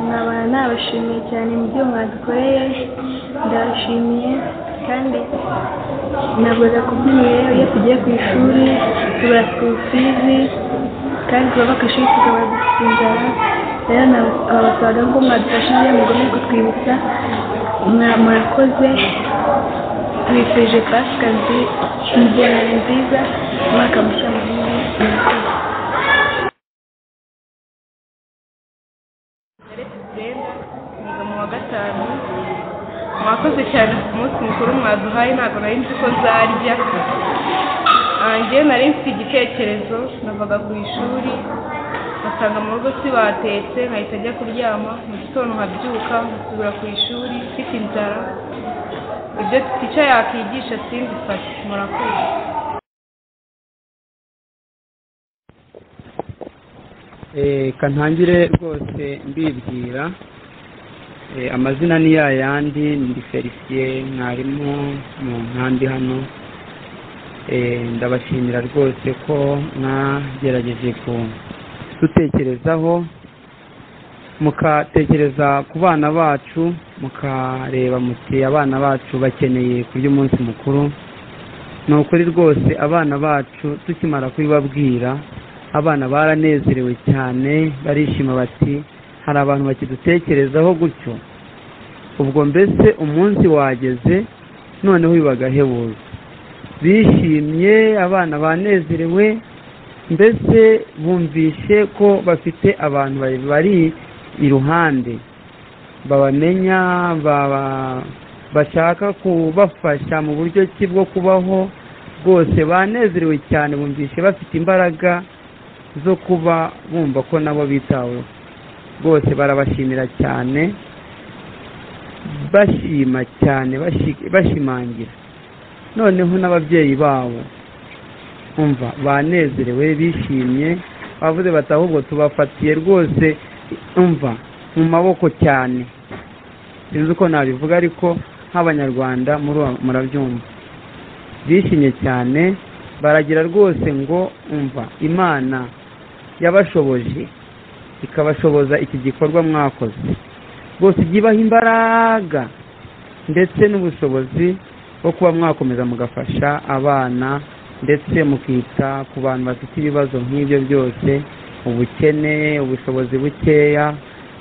nkaba nabashimiye cyane mu byo mwadukoreye ndabashimiye kandi nabura kubyinira iyo tugiye ku ishuri tubura fizi kandi tuba ku ishuri tukaba dufite inzara rero nabasabaga ko mwadufashije mugomba kutwibutsa mwa- murakoze tubifurije pasika nzi- inzira nziza umwaka mushya muhire murakoze niga mu wa gatanu mwakoze cyane ku munsi mukuru mwaduhaye ntabwo nari nzi ko nzarya Ah, njyewe nari mfite igitekerezo navaga ku ishuri ngasanga mu rugo si batetse nkahita njya kuryama mu gitondo nkabyuka nkasubira ku ishuri mfite inzara ibyo tica yakigisha sinzi fata murakoze reka ntangire rwose mbibwira Eh, amazina ni ya yandi ndi felisiye mwarimu mu nkambi hano Eh, ndabashimira rwose ko mwagerageje kudutekerezaho mukatekereza ku bana bacu mukareba muti abana bacu bakeneye kurya umunsi mukuru ni ukuri rwose abana bacu tukimara kubibabwira abana baranezerewe cyane barishima bati hari abantu bakidutekerezaho gutyo ubwo mbese umunsi wageze noneho biba agahebuzo bishimye abana banezerewe mbese bumvishe ko bafite abantu ba- bari iruhande babamenya baba- bashaka kubafasha mu buryo ki bwo kubaho rwose banezerewe cyane bumvishe bafite imbaraga zo kuba bumva ko nabo bitaweho rwose barabashimira cyane bashima cyane bashi- bashimangira noneho n'ababyeyi babo umva banezerewe bishimye bavuze bati ahubwo tubafatiye rwose umva mu maboko cyane sinzi uko nabivuga ariko nk'abanyarwanda muru- murabyumva bishimye cyane baragira rwose ngo umva imana yabashoboje ikabashoboza iki gikorwa mwakoze rwose ijya ibaha imbaraga ndetse n'ubushobozi bwo kuba mwakomeza mugafasha abana ndetse mukita ku bantu bafite ibibazo nk'ibyo byose ubukene ubushobozi bukeya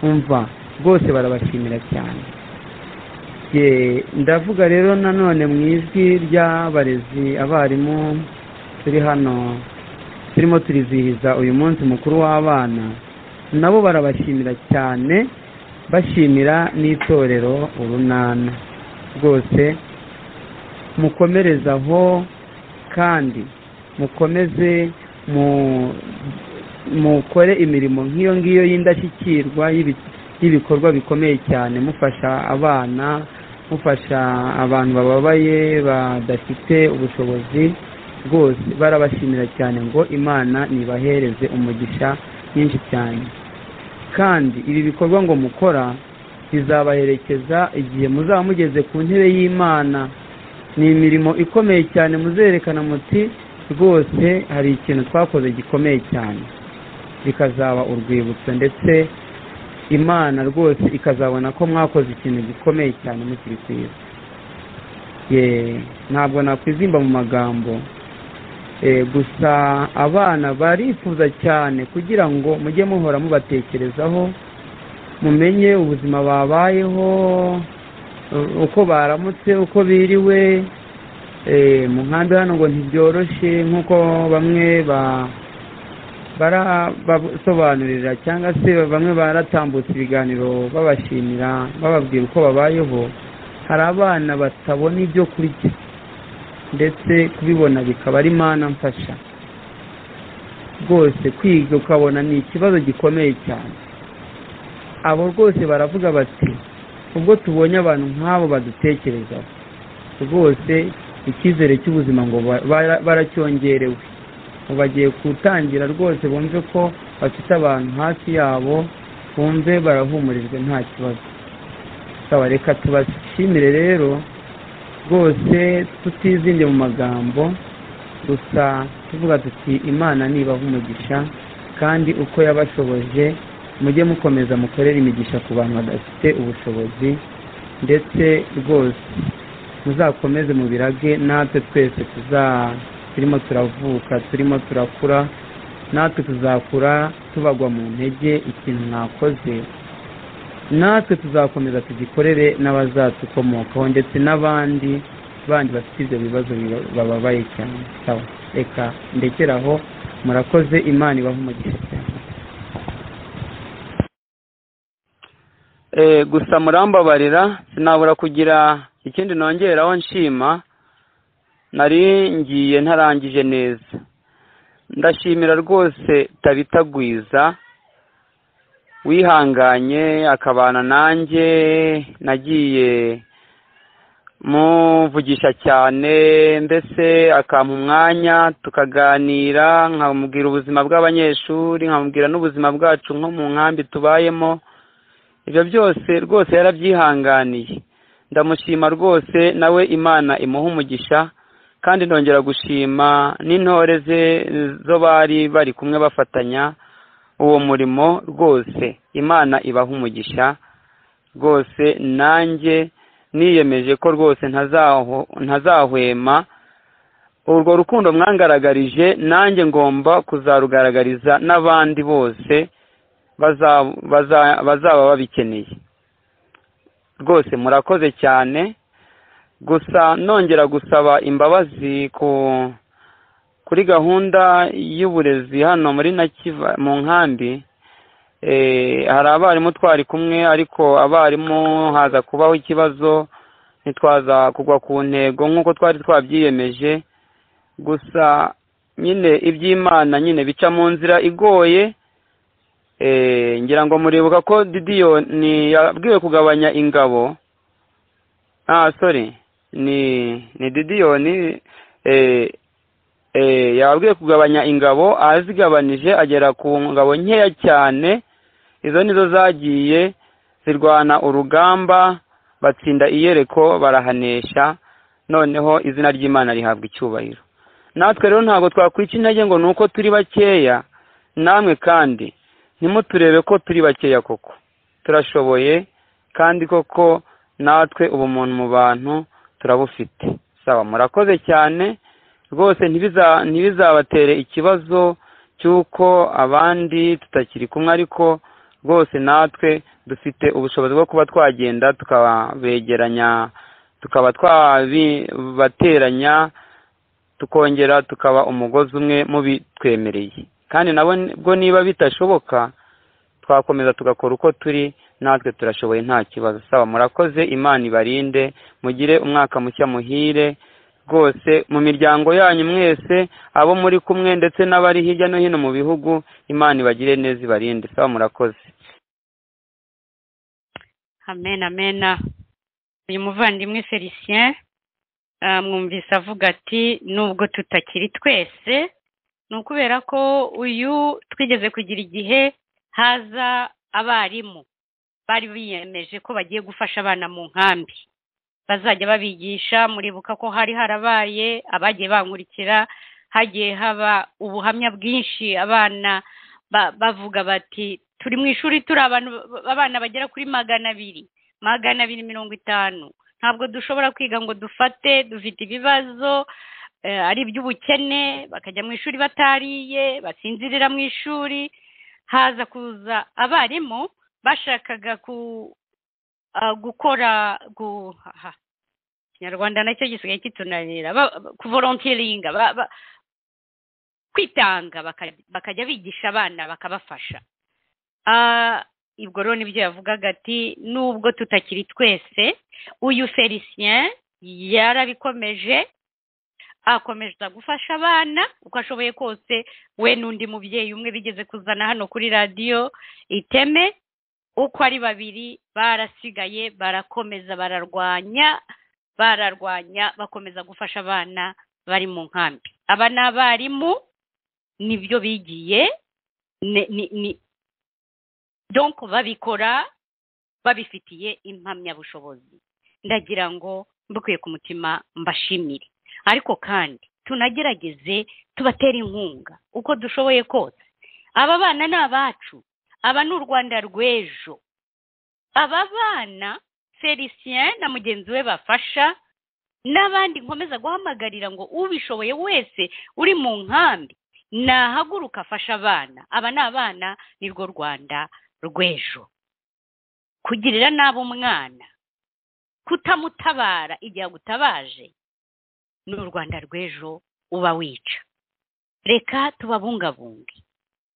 umva rwose barabashimira cyane Ye, ndavuga rero nanone mu ijwi ry'abarezi abarimu turi hano turimo turizihiza uyu munsi mukuru w'abana nabo barabashimira cyane bashimira n'itorero urunana rwose mukomereze aho kandi mukomeze mu- mukore imirimo nk'iyo ngiyo y'indashyikirwa y'ibi- y'ibikorwa bikomeye cyane mufasha abana mufasha abantu bababaye badafite ubushobozi rwose barabashimira cyane ngo imana nibahereze umugisha mwinshi cyane kandi ibi bikorwa ngo mukora bizabaherekeza igihe muzaba mugeze ku ntebe y'imana ni imirimo ikomeye cyane muzerekana muti rwose hari ikintu twakoze gikomeye cyane bikazaba urwibutso ndetse imana rwose ikazabona ko mwakoze ikintu gikomeye cyane mukiri ku isi ye ntabwo nakwizimba mu magambo Eh, gusa abana barifuza cyane kugira ngo mujye muhora mubatekerezaho mumenye ubuzima babayeho u- uko baramutse uko biriwe Eh, mu nkambi hano ngo ntibyoroshye nk'uko bamwe ba barabasobanurira cyangwa se bamwe baratambutse ibiganiro babashimira bababwira uko babayeho hari abana batabona ibyo kurya ndetse kubibona bikaba ari mana mfasha rwose kwiga ukabona ni ikibazo gikomeye cyane abo rwose baravuga bati ubwo tubonye abantu nk'abo badutekerezaho rwose icyizere cy'ubuzima ngo ba- bara- baracyongerewe ubu bagiye gutangira rwose bumve ko bafite abantu hafi yabo bumve barahumurijwe nta kibazo saba reka tubashimire rero rwose tutizimbye mu magambo gusa tuvuga tuti imana nibaha umugisha kandi uko yabashoboje mujye mukomeza mukorere imigisha ku bantu badafite ubushobozi ndetse rwose muzakomeze mubirage natwe twese tuza turimo turavuka turimo turakura natwe tuzakura tubagwa mu ntege ikintu mwakoze natwe tuzakomeza tugikorere n'abazatukomokaho ndetse n'abandi bandi bafite ibyo bibazo biba- bababaye cyane sawa reka ndekeraho murakoze imana ibaha umugisha cyane Eh, gusa murambabarira sinabura kugira ikindi nongeraho nshima nari ngiye ntarangije neza ndashimira rwose tabitagwiza wihanganye akabana nanjye nagiye muvugisha cyane mbese akampa umwanya tukaganira nkamubwira ubuzima bw'abanyeshuri nkamubwira n'ubuzima bwacu nko mu nkambi tubayemo ibyo byose rwose yarabyihanganiye ndamushima rwose nawe imana imuha umugisha kandi ndongera gushima n'intore ze zo bari bari kumwe bafatanya uwo murimo rwose imana ibaha umugisha rwose nanjye niyemeje ko rwose ntazaho- ntazahwema urwo rukundo mwangaragarije nanjye ngomba kuzarugaragariza n'abandi bose baza- baza- bazaba babikeneye rwose murakoze cyane gusa nongera gusaba imbabazi ku kuri gahunda y'uburezi hano muri nakiva mu nkambi eh, hari abarimu twari kumwe ariko abarimu haza kubaho ikibazo ntitwaza kugwa ku ntego nk'uko twari twabyiyemeje gusa nyine iby'imana nyine bica mu nzira igoye eh, ngira ngo muribuka ko didiyoni yabwiwe kugabanya ingabo ah sorry ni ni didiyoni eh, eh, yababwiye kugabanya ingabo azigabanije agera ku ngabo nkeya cyane izo nizo zagiye zirwana urugamba batsinda iyereko barahanesha noneho izina ry'imana rihabwa icyubahiro natwe rero ntabwo twakwica intege ngo ni uko turi bakeya namwe kandi ntimuturebe ko turi bakeya koko turashoboye kandi koko natwe ubumuntu mu bantu turabufite saba murakoze cyane rwose ntibiza- ntibizabatere ikibazo cy'uko abandi tutakiri kumwe ariko rwose natwe dufite ubushobozi bwo kuba twagenda tukabegeranya tukaba twabibateranya tukongera tukaba umugozi umwe mubitwemereye kandi nabo bwo niba bitashoboka twakomeza tugakora uko turi natwe turashoboye nta kibazo saba murakoze imana ibarinde mugire umwaka mushya muhire rwose mu miryango yanyu mwese abo muri kumwe ndetse n'abari hirya no hino mu bihugu imana ibagire neza ibarinde saba murakoze amen amen uyu muvandimwe felicien ah, mwumvise avuga ati nubwo tutakiri twese ni ukubera ko uyu twigeze kugira igihe haza abarimu bari biyemeje ko bagiye gufasha abana mu nkambi bazajya babigisha muribuka ko hari harabaye abagiye bankurikira hagiye haba ubuhamya bwinshi abana ba- bavuga bati turi mu ishuri turi abantu abana bagera kuri magana abiri magana abiri mirongo itanu ntabwo dushobora kwiga ngo dufate dufite ibibazo eh, ari iby'ubukene bakajya mu ishuri batariye basinzirira mu ishuri haza kuza abarimu bashakaga ku ah, gukora gu aha, ikinyarwanda nacyo gisigaye kitunanira ba- ba- kuvolontiringa ba- ba- kwitanga bakaj- bakajya bigisha abana bakabafasha Ah, ubwo rero nibyo yavugaga ati nubwo tutakiri twese uyu felicien yarabikomeje akomeza gufasha abana uko ashoboye kose we n'undi mubyeyi umwe bigeze kuzana hano kuri radiyo iteme uko ari babiri barasigaye barakomeza bararwanya bararwanya bakomeza gufasha abana bari mu nkambi aba ni abarimu nibyo bigiye ni- ni- ni- donc babikora babifitiye impamyabushobozi ndagira ngo mbikuye ku mutima mbashimire ariko kandi tunagerageze tubatere inkunga uko dushoboye kose aba bana ni abacu aba ni u rwanda rw'ejo aba bana felicien na mugenzi we bafasha n'abandi nkomeza guhamagarira ngo ubishoboye wese uri mu nkambi nahaguruka afasha abana aba ni abana nirwo rwanda rw'ejo kugirira nabi umwana kutamutabara igihe agutabaje ni u rwanda rw'ejo uba wica reka tubabungabunge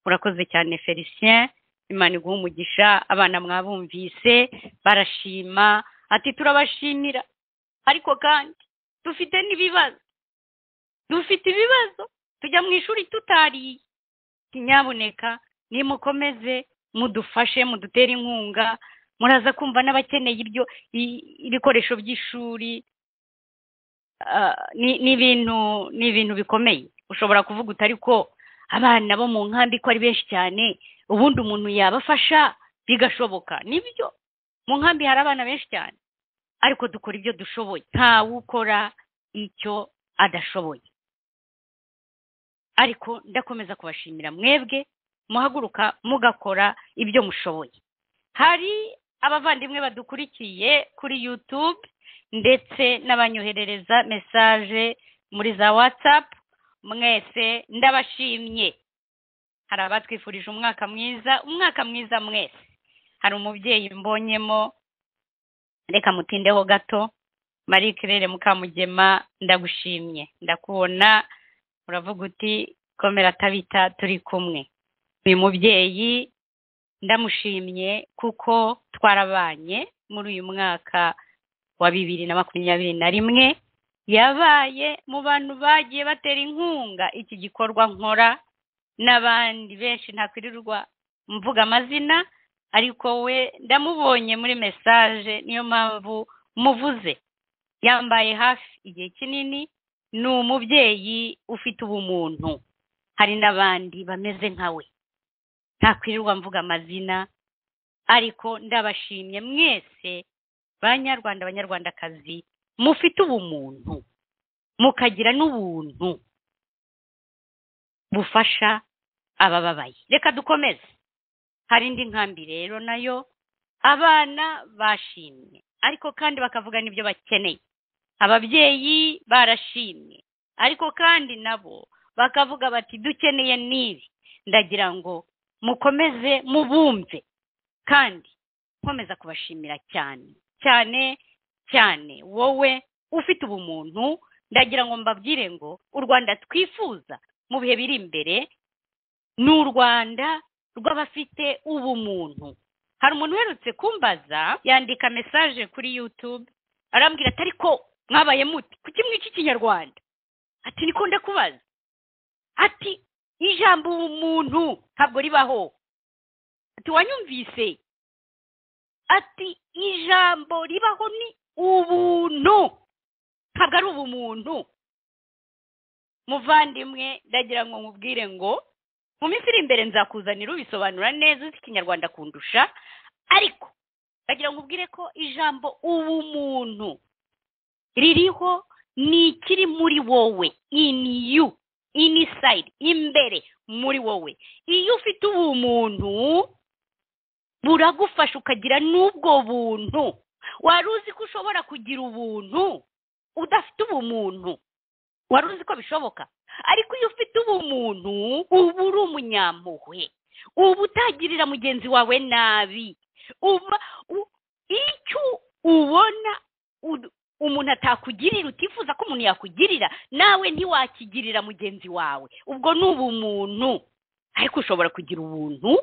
murakoze cyane felicien imana iguha umugisha abana mwabumvise barashima ati turabashimira ariko kandi dufite n'ibibazo dufite ibibazo tujya mu ishuri tutariye ntinyabuneka nimukomeze mudufashe mudutere inkunga muraza kumva n'abakeneye ibyo i- ibikoresho by'ishuri Ah, ni ni ibintu ni ibintu bikomeye ushobora kuvuga uti ariko abana bo mu nkambi ko ari benshi cyane ubundi umuntu yabafasha bigashoboka nibyo mu nkambi hari abana benshi cyane ariko dukora ibyo dushoboye ntawe ukora icyo adashoboye ariko ndakomeza kubashimira mwebwe muhaguruka mugakora ibyo mushoboye hari abavandimwe badukurikiye kuri yutube ndetse n'abanyoherereza mesaje muri za watsapu mwese ndabashimye hari abatwifurije umwaka mwiza umwaka mwiza mwese hari umubyeyi mbonyemo reka mutindeho gato marie claire mukamugema ndagushimye ndakubona uravuga uti komera tabita turi kumwe uyu mubyeyi ndamushimye kuko twarabanye muri uyu mwaka wa bibiri na makumyabiri na rimwe yabaye mu bantu bagiye batera inkunga iki gikorwa nkora n'abandi benshi ntakwirirwa mvuga amazina ariko we ndamubonye muri mesaje niyo mpamvu muvuze yambaye hafi igihe kinini ni umubyeyi ufite ubumuntu hari n'abandi bameze nka we ntakwirirwa mvuga amazina ariko ndabashimye mwese banyarwanda banyarwandakazi mufite ubumuntu mukagira n'ubuntu bufasha abababaye reka dukomeze hari indi nkambi rero nayo abana bashimye ariko kandi bakavuga n'ibyo bakeneye ababyeyi barashimye ariko kandi nabo bakavuga bati dukeneye n'ibi ndagira ngo mukomeze mubumve kandi nkomeza kubashimira cyane cyane cyane wowe ufite ubumuntu ndagira ngo mbabwire ngo u rwanda twifuza mu bihe biri imbere ni u rwanda rw'abafite ubumuntu hari umuntu uherutse kumbaza yandika mesaje kuri yutube arambwira ati ariko mwabaye muti kuki mwica ikinyarwanda ati niko ndakubaza ati ijambo ubumuntu ntabwo ribaho ati wanyumvise ati ijambo ribaho ni ubuntu ntabwo ari ubumuntu muvandimwe ndagira ngo nkubwire ngo mu minsi iri imbere nzakuzanira ubisobanura neza uzi ikinyarwanda kundusha ariko ndagira ngo ubwire ko ijambo ubumuntu ririho ni ikiri muri wowe ini you inisayidi imbere muri wowe iyo ufite ubumuntu buragufasha ukagira n'ubwo buntu wari uzi ko ushobora kugira ubuntu udafite ubumuntu wari uzi ko bishoboka ariko iyo ufite ubumuntu uba uri umunyampuhwe uba utagirira mugenzi wawe nabi uba u- icyo ubona ud- umuntu atakugirira utifuza ko umuntu yakugirira nawe ntiwakigirira mugenzi wawe ubwo ni ubumuntu ariko ushobora kugira ubuntu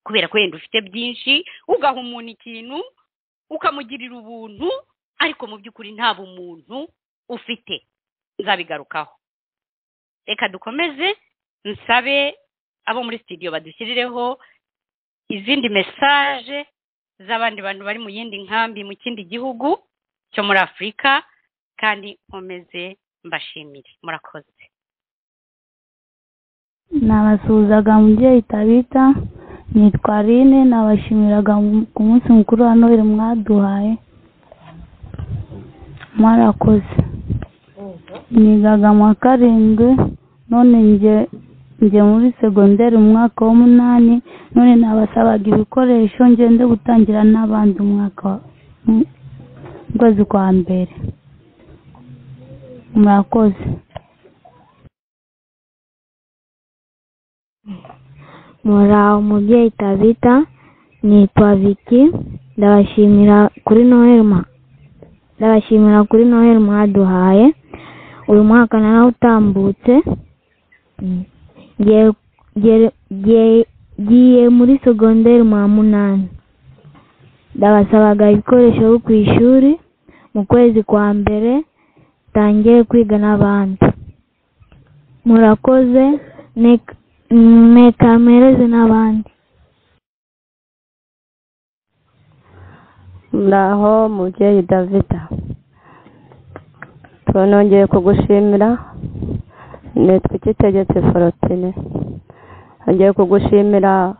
kubera ko wenda ufite byinshi ugaha umuntu ikintu ukamugirira ubuntu ariko mu by'ukuri nta bumuntu ufite nzabigarukaho reka dukomeze nsabe abo muri sitidiyo badushyirireho izindi mesaje z'abandi bantu bari mu yindi nkambi mu kindi gihugu cyo muri afurika kandi nkomeze mbashimire murakoze nabasuhuzaga mubyeyi tabita nitwa rine nabashimiraga mu- ku munsi mukuru wa noheli mwaduhaye mwarakoze nigaga mu wa karindwi none njye njye muri segonderi mu mwaka w'umunani none nabasabaga ibikoresho ngende gutangira n'abandi umwaka wa- mu- mu kwezi kwa mbere murakoze muraho mubyeyi tabita nitwa viki ndabashimira kuri noheli mwa- ndabashimira kuri noheli mwaduhaye uyu mwaka narawutambutse Mm. Ngiye- ngiye- ngiye- ngiye muri segonderi mwa munani ndabasabaga ibikoresho bo ku ishuri mu kwezi kwa mbere tangiye kwiga n'abandi murakoze nek- mwekamereze n'abandi naho mubyeyi davida tunongeye kugushimira nitwa ikitegetse forotine nongeye kugushimira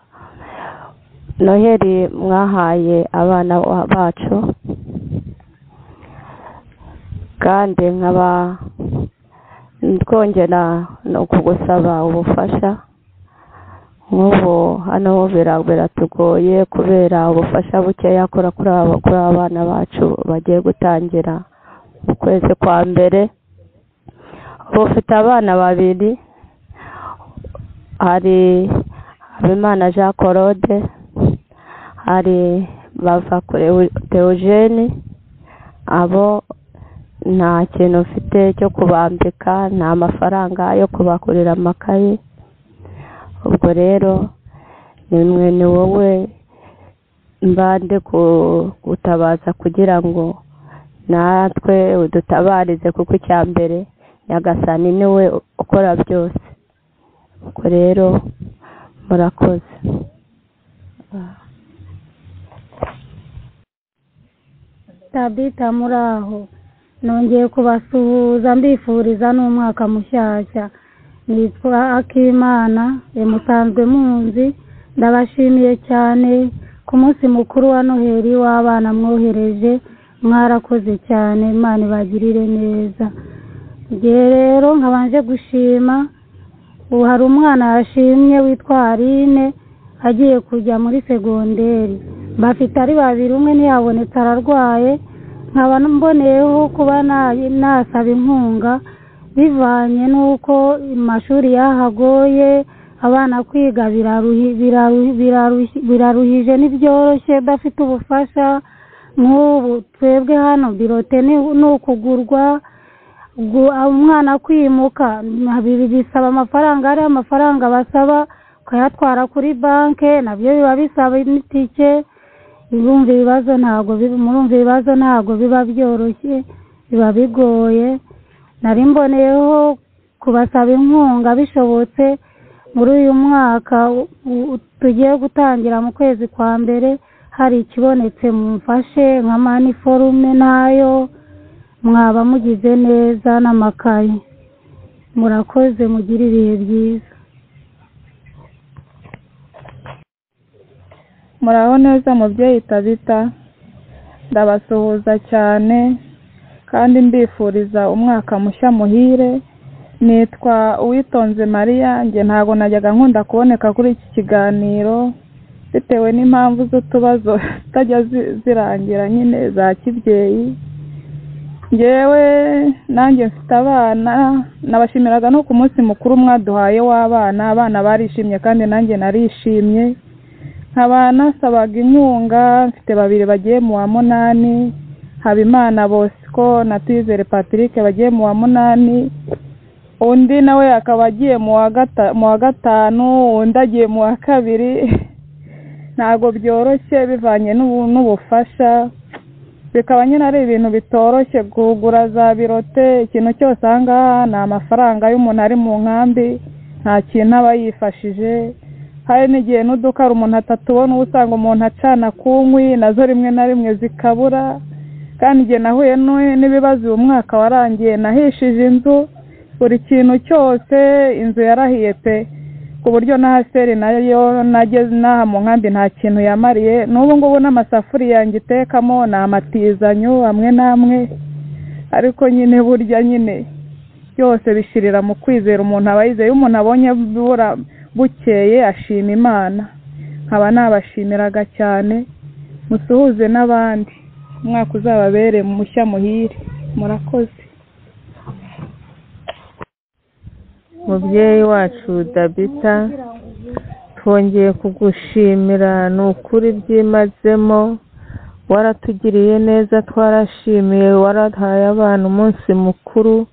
noheli mwahaye abana wa- bacu kandi nkaba twongera no kugusaba ubufasha nk'ubu hano bira- biratugoye kubera ubufasha bukeya kora kuri aba- kuri abana bacu bagiye gutangira mu kwezi kwa mbere ubu ufite abana babiri hari habimana jean claude hari bava kure teogene abo nta kintu ufite cyo kubambika nta mafaranga yo kubagurira amakaye ubwo rero ni mwe ni wowe mbande ku- gutabaza kugira ngo natwe udutabarize kuko icya mbere nyagasani ni we ukora byose ubwo rero murakoze tabita muri aho nongeye kubasuhuza mbifuriza n'umwaka mushyashya nitwa akimana musanzwe munzi ndabashimiye cyane ku munsi mukuru wa noheli w'abana mwohereje mwarakoze cyane imana ibagirire neza igihe rero nkabanje gushima ubu hari umwana yashimye witwa Aline agiye kujya muri segonderi bafite ari babiri umwe ntiyabonetse ararwaye nkaba mboneyeho kuba na- nasaba inkunga bivanye n'uko amashuri yahagoye abana kwiga biraruhi- biraruhi- biraruhi- biraruhije ntibyoroshye udafite ubufasha nk'ubu twebwe hano birote ni ni ukugurwa gu- umwana kwimuka nabiri bisaba amafaranga hariya amafaranga basaba ukayatwara kuri banki nabyo biba bisaba n'itike urumva ibibazo ntabwo biba murumva ibibazo ntabwo biba byoroshye biba bigoye nari mboneyeho kubasaba inkunga bishobotse muri uyu mwaka u- u- tugiye gutangira mu kwezi kwa mbere hari ikibonetse mumfashe nka maniforume nayo mwaba mugize neza n'amakaye murakoze mugire ibihe byiza muraho neza mubyeyi tabita ndabasuhuza cyane kandi mbifuriza umwaka mushya muhire nitwa uwitonze mariya njye ntabwo najyaga nkunda kuboneka kuri iki kiganiro bitewe n'impamvu z'utubazo zitajya zi- zirangira nyine za kibyeyi ngewe nanjye mfite abana nabashimiraga no ku munsi mukuru mwaduhaye w'abana abana barishimye kandi nanjye narishimye nkaba nasabaga inkunga mfite babiri bagiye mu wa munani habimana bosco na twizere patrick bagiye mu wa munani undi nawe akaba agiye mu wa gata- mu wa gatanu undi agiye mu wa kabiri ntabwo byoroshye bivanye n'ubu- n'ubufasha bikaba nyine ari ibintu bitoroshye kugura za birote ikintu cyose aha ngaha ni amafaranga y'umuntu ari mu nkambi nta kintu aba yifashije hari n'igihe n'udukara umuntu atatubona uba usanga umuntu acana ku nkwi nazo rimwe na rimwe zikabura kandi igihe nahuye n'u- n'ibibazo uyu mwaka warangiye nahishije inzu buri kintu cyose inzu yarahiye pe ku buryo na haseri nayo nageze n'aha mu nkambi nta kintu yamariye n'ubu ngubu n'amasafuriya ngitekamo ni amatizanyo amwe n'amwe ariko nyine burya nyine byose bishirira mu kwizera umuntu aba yizeye iyo umuntu abonye bura bukeye ashima imana nkaba nabashimiraga cyane musuhuze n'abandi umwaka uzababere mushya muhire murakoze mubyeyi wacu dabita twongeye kugushimira ni ukuri byimazemo waratugiriye neza twarashimiye warahaye abana umunsi mukuru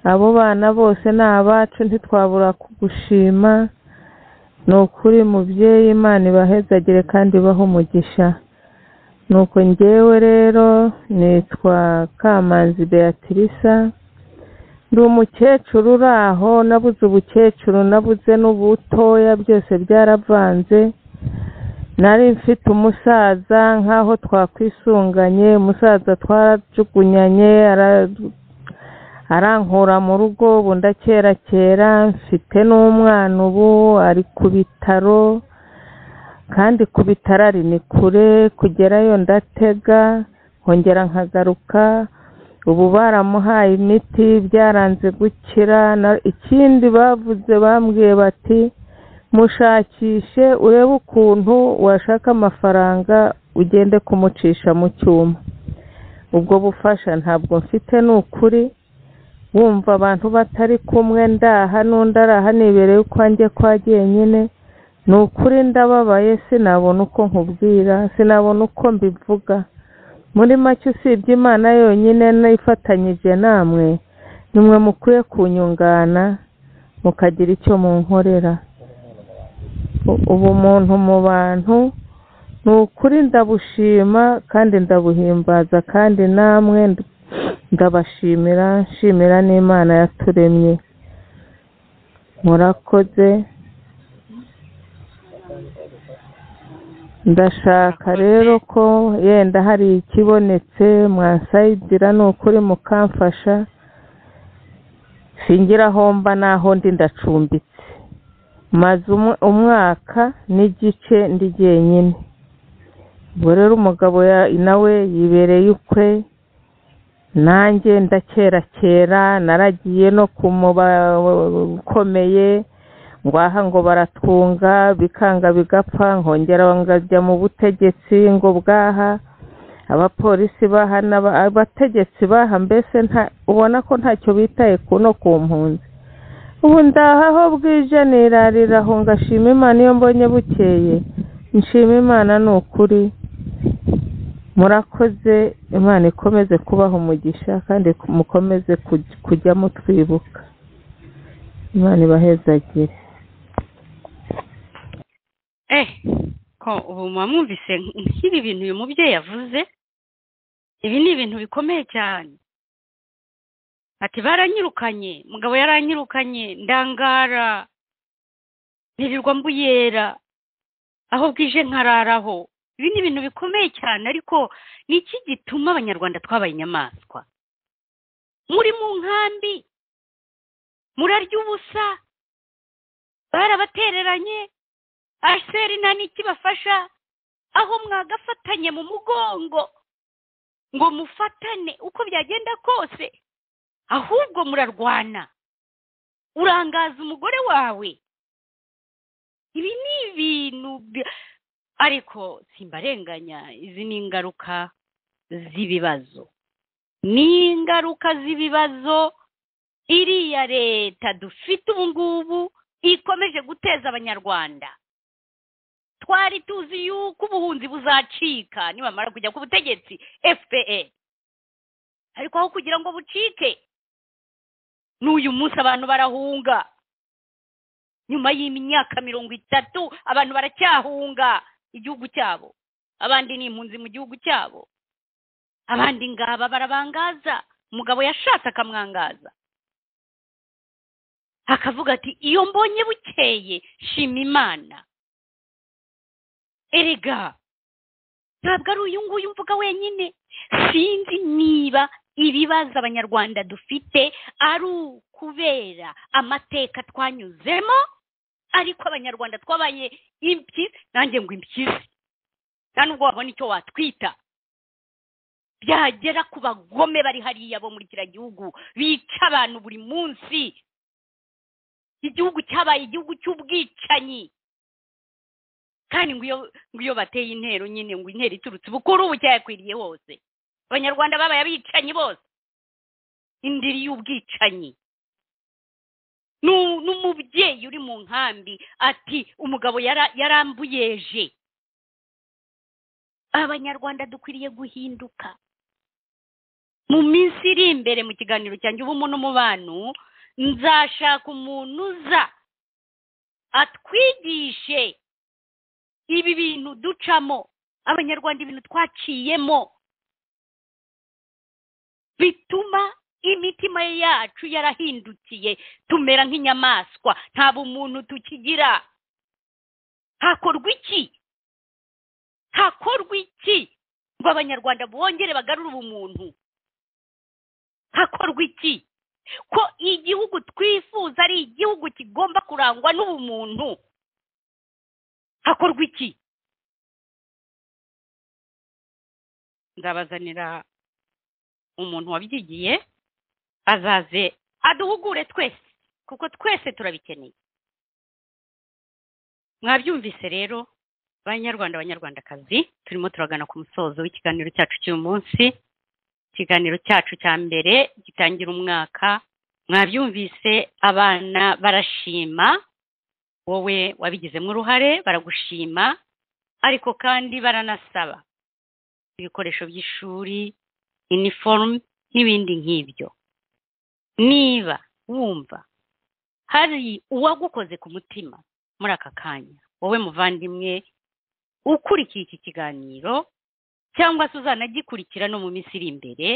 abo bana bose ni abacu ntitwabura kugushima ni ukuri mubyeyi imana ibahezagire kandi ibahe umugisha nuko njyewe rero nitwa kamanzi beatrice ndi umukecuru uri aho nabuze ubukecuru nabuze n'ubutoya byose byaravanze nari mfite umusaza nk'aho twakwisunganye umusaza twarajugunyanye ara- arankura mu rugo ubu ndakerakera mfite n'umwana ubu ari ku bitaro kandi ku bitaro ari ni kure kugerayo ndatega nkongera nkagaruka ubu baramuhaye imiti byaranze gukira na- ikindi bavuze bambwiye bati mushakishe urebe ukuntu washaka amafaranga ugende kumucisha mu cyuma ubwo bufasha ntabwo mfite ni ukuri wumva abantu batari kumwe ndaha n'undi araha nibereye ukwanjye kwa jyenyine ni ukuri ndababaye sinabona uko nkubwira sinabona uko mbivuga muri make usibye imana yonyine nifatanyije namwe nimwe mukwiye kunyungana mukagira icyo munkorera U- ubumuntu mu bantu ni ukuri ndabushima kandi ndabuhimbaza kandi namwe ndu- ndabashimira nshimira n'imana yaturemye murakoze ndashaka rero ko yenda hari ikibonetse mwansayidira ni ukuri mukamfasha singira aho mba n'aho ndi ndacumbitse maze umu- umwaka n'igice ndi jyenyine ubwo rero umugabo ya- nawe yibereye ukwe nanjye ndakerakera naragiye no ku muba ukomeye ngwaha ngo baratwunga bikanga bigapfa nkongera ngajya mu butegetsi ngo bwaha abapolisi bahana ba- abategetsi baha mbese nta ubona ko ntacyo bitaye ku no ku mpunzi ubu ndaha aho bwije nirarira aho ngashima imana iyo mbonye bukeye nshima imana ni ukuri murakoze imana ikomeze kubaha umugisha kandi mukomeze kuj- kujyamo twibuka imana ibahezagire eh ko ubu muba mwumvise nk'ibi bintu uyu mubyeyi yavuze ibi ni ibintu bikomeye cyane ati baranyirukanye mugabo yaranyirukanye ndangara ntirirwa mbuyera aho bwije nkararaho ibi ni ibintu bikomeye cyane ariko ni iki gituma abanyarwanda twabaye inyamaswa muri mu nkambi murarya ubusa barabatereranye aseri nta n'ikibafasha aho mwagafatanye mu mugongo ngo mufatane uko byagenda kose ahubwo murarwana urangaza umugore wawe ibi ni ibintu bya- ariko simbarenganya izi ni ingaruka z'ibibazo ni ingaruka z'ibibazo iriya leta dufite ubu ngubu ikomeje guteza abanyarwanda twari tuzi yuko ubuhunzi buzacika nibamara kujya ku butegetsi fpr ariko aho kugira ngo bucike n'uyu munsi abantu barahunga nyuma y'imyaka mirongo itatu abantu baracyahunga igihugu cyabo abandi ni impunzi mu gihugu cyabo abandi ngaba barabangaza umugabo yashatse akamwangaza akavuga ati iyo mbonye bukeye shima imana erega ntabwo ari uyu nguyu mvuga wenyine sinzi niba ibibazo abanyarwanda dufite ari ukubera amateka twanyuzemo ariko abanyarwanda twabaye impyisi nanjye ngo impyisi nta nubwo wabona icyo watwita byagera ku bagome bari hariya bo muri kiriya gihugu bica abantu buri munsi igihugu cyabaye igihugu cy'ubwicanyi kandi ngo iyo ngo iyo bateye intero nyine ngo intero iturutse bukuru ubu cyayakwiriye hose abanyarwanda babaye abicanyi bose indiri y'ubwicanyi Nu- n'umubyeyi uri mu nkambi ati umugabo yara- yarambuyeje abanyarwanda dukwiriye guhinduka mu minsi iri imbere mu kiganiro cyanjye ubumu n'umubano nzashaka umuntu uza atwigishe ibi bintu ducamo abanyarwanda ibintu twaciyemo bituma imitima yacu yarahindukiye tumera nk'inyamaswa nta bumuntu tukigira hakorwa iki hakorwa iki ngo abanyarwanda bongere bagarure ubumuntu hakorwa iki ko igihugu twifuza ari igihugu kigomba kurangwa n'ubumuntu hakorwa iki nzabazanira umuntu wabyigiye azaze aduhugure twese kuko twese turabikeneye mwabyumvise rero banyarwanda banyarwandakazi turimo turagana ku musozo w'ikiganiro cyacu cy'uyu munsi ikiganiro cyacu cya mbere gitangira umwaka mwabyumvise abana barashima wowe wabigizemo uruhare baragushima ariko kandi baranasaba ibikoresho by'ishuri iniforume n'ibindi nk'ibyo niba wumva hari uwagukoze ku mutima muri aka kanya wowe muvandimwe ukurikiye iki kiganiro cyangwa se uzanagikurikira no mu minsi iri imbere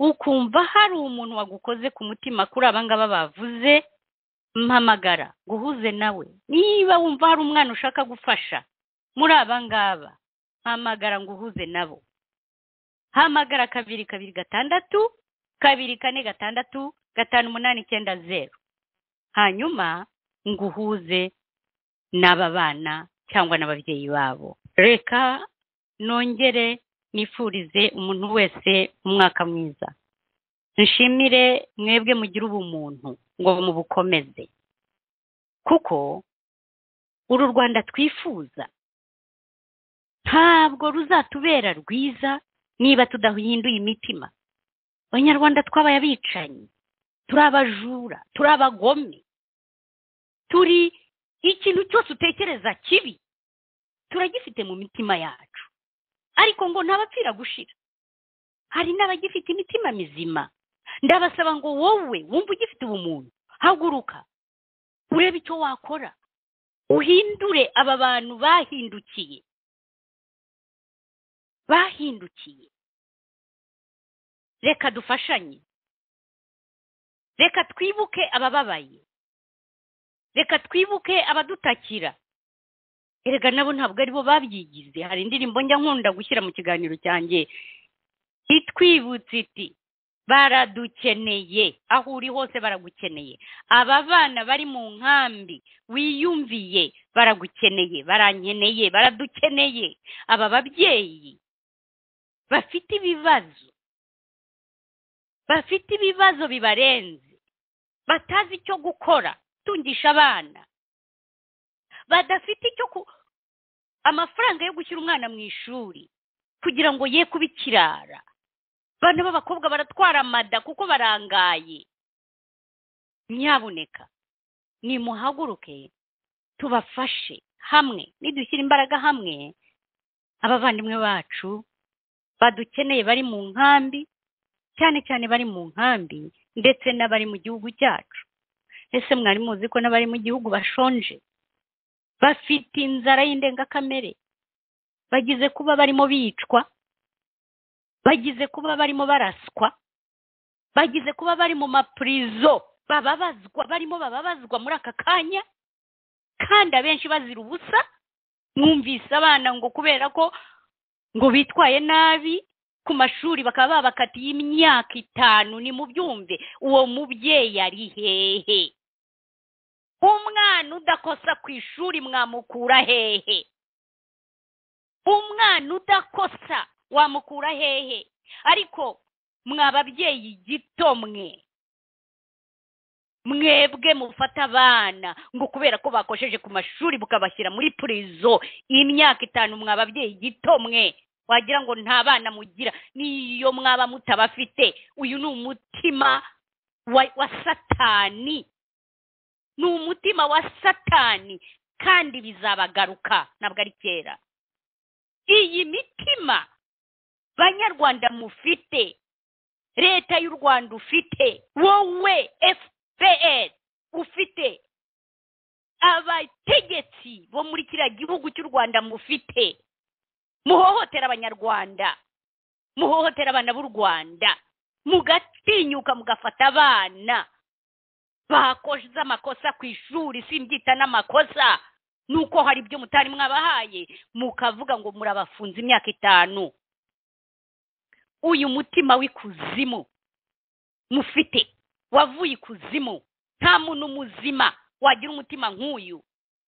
ukumva hari umuntu wagukoze ku mutima kuri aba ngaba bavuze mpamagara guhuze nawe niba wumva hari umwana ushaka gufasha muri aba ngaba mpamagara ngo uhuze nabo hamagara kabiri kabiri gatandatu kabiri kane gatandatu gatanu umunani icyenda zeru hanyuma ngo uhuze n'aba bana cyangwa n'ababyeyi babo reka nongere nifurize umuntu wese umwaka mwiza nshimire mwebwe mugire ubumuntu ngo mubukomeze kuko uru rwanda twifuza ntabwo ruzatubera rwiza niba tudahinduye imitima abanyarwanda twabaye abicanyi turi abajura turi abagome turi ikintu cyose utekereza kibi turagifite mu mitima yacu ariko ngo ntabapfira gushira hari n'abagifite imitima mizima ndabasaba ngo wowe wumva ugifite ubumuntu haguruka urebe icyo wakora uhindure aba bantu bahindukiye bahindukiye reka dufashanye reka twibuke abababaye reka twibuke abadutakira erega nabo ntabwo aribo babyigize hari indirimbo njya nkunda gushyira mu kiganiro cyanjye itwibutse iti baradukeneye aho uri hose baragukeneye aba bana bari mu nkambi wiyumviye baragukeneye barankeneye baradukeneye aba babyeyi bafite ibibazo bafite ibibazo bibarenze batazi icyo gukora tungisha abana badafite icyo ku amafaranga yo gushyira umwana mu ishuri kugira ngo ye kuba ikirara abana b'abakobwa baratwara amada kuko barangaye nyabuneka nimuhaguruke tubafashe hamwe nidushyira imbaraga hamwe abavandimwe bacu badukeneye bari mu nkambi cyane cyane bari mu nkambi ndetse n'abari mu gihugu cyacu ese mwari muzi ko n'abari mu gihugu bashonje bafite inzara y'indengakamere bagize kuba barimo bicwa bagize kuba barimo baraswa bagize kuba bari mu mapurizo bababazwa barimo bababazwa muri aka kanya kandi abenshi bazira ubusa mwumvise abana ngo kubera ko ngo bitwaye nabi ku mashuri bakaba babakatiye imyaka itanu ni mu byumve uwo mubyeyi ari hehe umwana udakosa ku ishuri mwamukura hehe umwana udakosa wamukura hehe ariko mwababyeyi gito mwe mwebwe mufata abana ngo kubera ko bakosheje ku mashuri mukabashyira muri purizo imyaka itanu mwababyeyi gito mwe wagira ngo nta bana mugira niyo mwaba mutabafite uyu ni umutima wa satani ni umutima wa satani kandi bizabagaruka ntabwo ari kera iyi mitima banyarwanda mufite leta y'u rwanda ufite wowe fpr ufite abategetsi bo muri kiriya gihugu cy'u rwanda mufite muhohotera abanyarwanda muhohotera abana b'u rwanda mugatinyuka mugafata abana bakoze amakosa ku ishuri simbyita n'amakosa nuko hari ibyo mutari mwabahaye mukavuga ngo murabafunze imyaka itanu uyu mutima w'ikuzimu mufite wavuye ikuzimu nta muntu muzima wagira umutima nk'uyu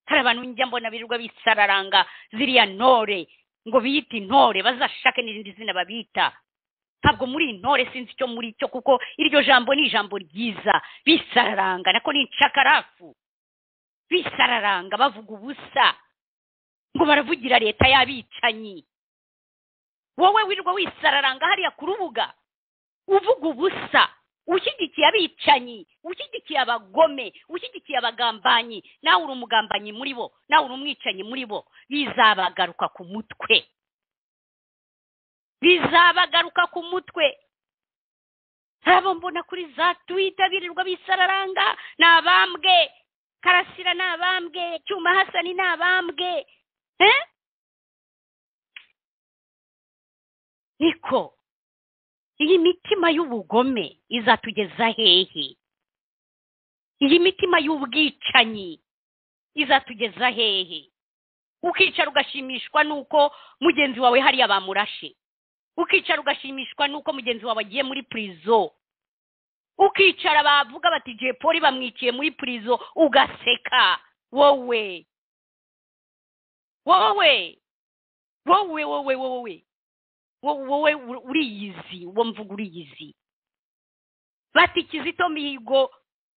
hari abantu njya mbona birirwa bisararanga ziriya ntore ngo biyite intore bazashake n'irindi zina babita ntabwo muri intore sinzi icyo muri cyo kuko iryo jambo ni ijambo ryiza bisararanga nako ni incakarafu bisararanga bavuga ubusa ngo baravugira leta y'abicanyi wowe wirwa wisararanga hariya ku rubuga uvuga ubusa ushyigikiye abicanyi ushyigikiye abagome ushyigikiye abagambanyi nawe uri umugambanyi muri bo nawe uri umwicanyi muri bo bizabagaruka ku mutwe bizabagaruka ku mutwe abo mbona kuri za twita birirwa bisararanga ni abambwe karasira ni abambwe cyuma hasani ni abambwe niko iyi mitima y'ubugome izatugeza hehe iyi mitima y'ubwicanyi izatugeza hehe ukicara ugashimishwa n'uko mugenzi wawe hariya bamurashe ukicara ugashimishwa n'uko mugenzi wawe agiye muri purizo ukicara bavuga bati jepoli bamwiciye muri purizo ugaseka wowe wowe wowe wowe wowe wowe uriyizi uwo mvuga uriyizi bati kizito mihigo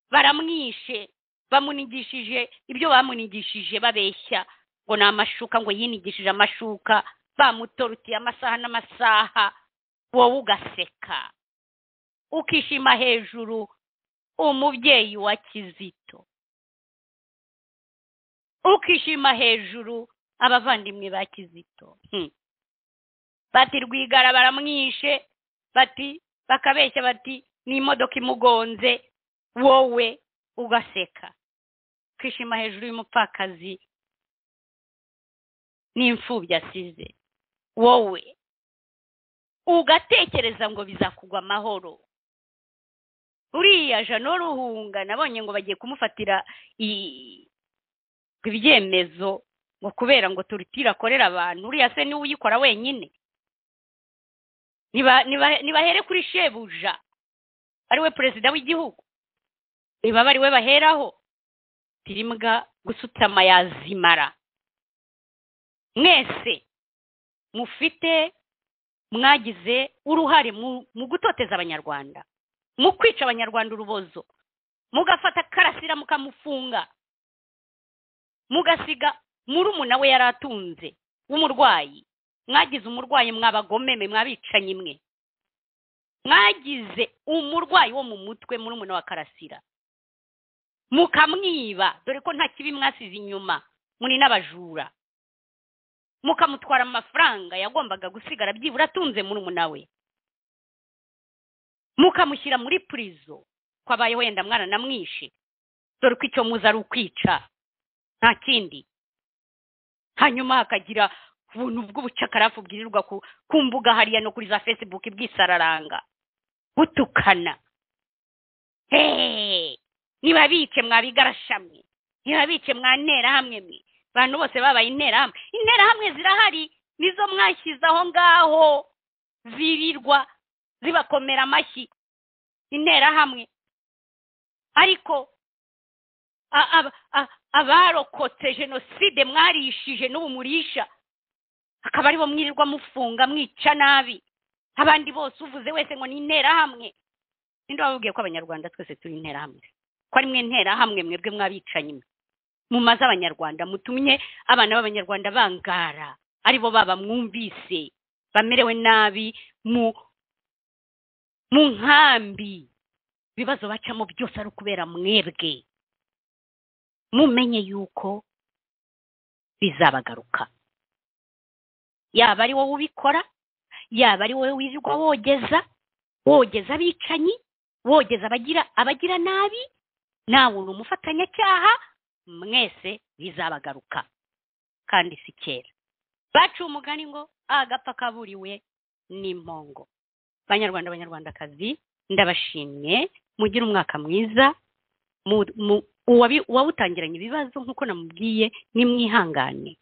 baramwishe bamunigishije ibyo bamunigishije babeshya ngo ni amashuka ngo yinigishije amashuka bamutorutiye amasaha n'amasaha wowe ugaseka ukishima hejuru umubyeyi wa kizito ukishima hejuru abavandimwe ba kizito Hmm. bati rwigara baramwishe bati bakabeshya bati ni imodoka imugonze wowe ugaseka ukishima hejuru y'umupfakazi n'imfubyi asize wowe ugatekereza ngo bizakugwa amahoro uriya jano ruhunga nabonye ngo bagiye kumufatira i- ibyemezo ngo kubera ngo turutira akorera abantu uriya se niwe uyikora wenyine niba niba- nibahere kuri shebuja ari we perezida w'igihugu niba aba ari we baheraho tirimbwa gusutama yazimara mwese mufite mwagize uruhare mu- mu gutoteza abanyarwanda mu kwica abanyarwanda urubozo mugafata karasira mukamufunga mugasiga murumuna we yari atunze w'umurwayi mwagize umurwayi mwabagomeme mwabicanyi mwe mwagize umurwayi wo mu mutwe murumuna wa karasira mukamwiba dore ko nta kibi mwasize inyuma muri n'abajura mukamutwara amafaranga yagombaga gusigara byibura atunze murumuna we mukamushyira muri purizo ko abaye wenda mwaranamwishe dore ko icyo muzi ari ukwica nta kindi hanyuma hakagira ubuntu bw'ubucakarafu bwirirwa ku, ku mbuga hariya no kuri za facebook bwisararanga butukana hehe niba bice mwabigarashamwe niba bice mwanterahamwe mwe abantu bose babaye interahamwe interahamwe zirahari nizo mwashyize aho ngaho zirirwa zibakomera amashyi interahamwe ariko a- aba- a- abarokotse jenoside mwarishije n'ubu murisha akaba aribo mwirirwa mufunga mwica nabi abandi bose uvuze wese ngo ni interahamwe ninde wababwiye ko abanyarwanda twese turi interahamwe ko ari mwe nterahamwe mwebwe mwabicanyi mwe mumaze abanyarwanda mutumye abana b'abanyarwanda bangara aribo baba mwumvise bamerewe nabi mu mu nkambi ibibazo bacamo byose ari ukubera mwebwe mumenye yuko bizabagaruka yaba ari wowe ubikora yaba ari wowe wirirwa wogeza wogeza abicanyi wogeza abagira abagira nabi nawe uri umufatanyacyaha mwese bizabagaruka kandi si kera baciye umugani ngo agapfa kaburiwe n'impongo banyarwanda banyarwandakazi ndabashimye mugire umwaka mwiza mu- mu- uwabi- uwawutangiranye ibibazo nk'uko namubwiye nimwihangane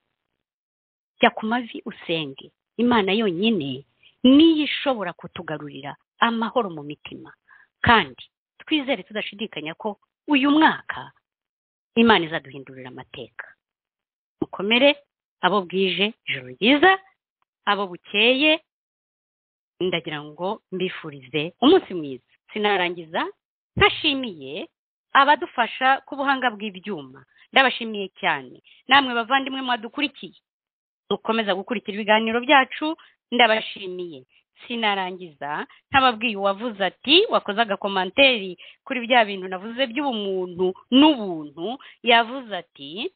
jya ku mavi usenge imana yonyine niyo ishobora kutugarurira amahoro mu mitima kandi twizere tudashidikanya ko uyu mwaka imana izaduhindurira amateka mukomere abo bwije ijoro ryiza abo bukeye ndagira ngo mbifurize umunsi mwiza sinarangiza ntashimiye abadufasha ku buhanga bw'ibyuma ndabashimiye cyane namwe bavandimwe mwadukurikiye dukomeza gukurikira ibiganiro byacu ndabashimiye sinarangiza ntababwiye uwavuze ati wakoze agakomanteri kuri bya bintu navuze by'ubumuntu n'ubuntu yavuze ati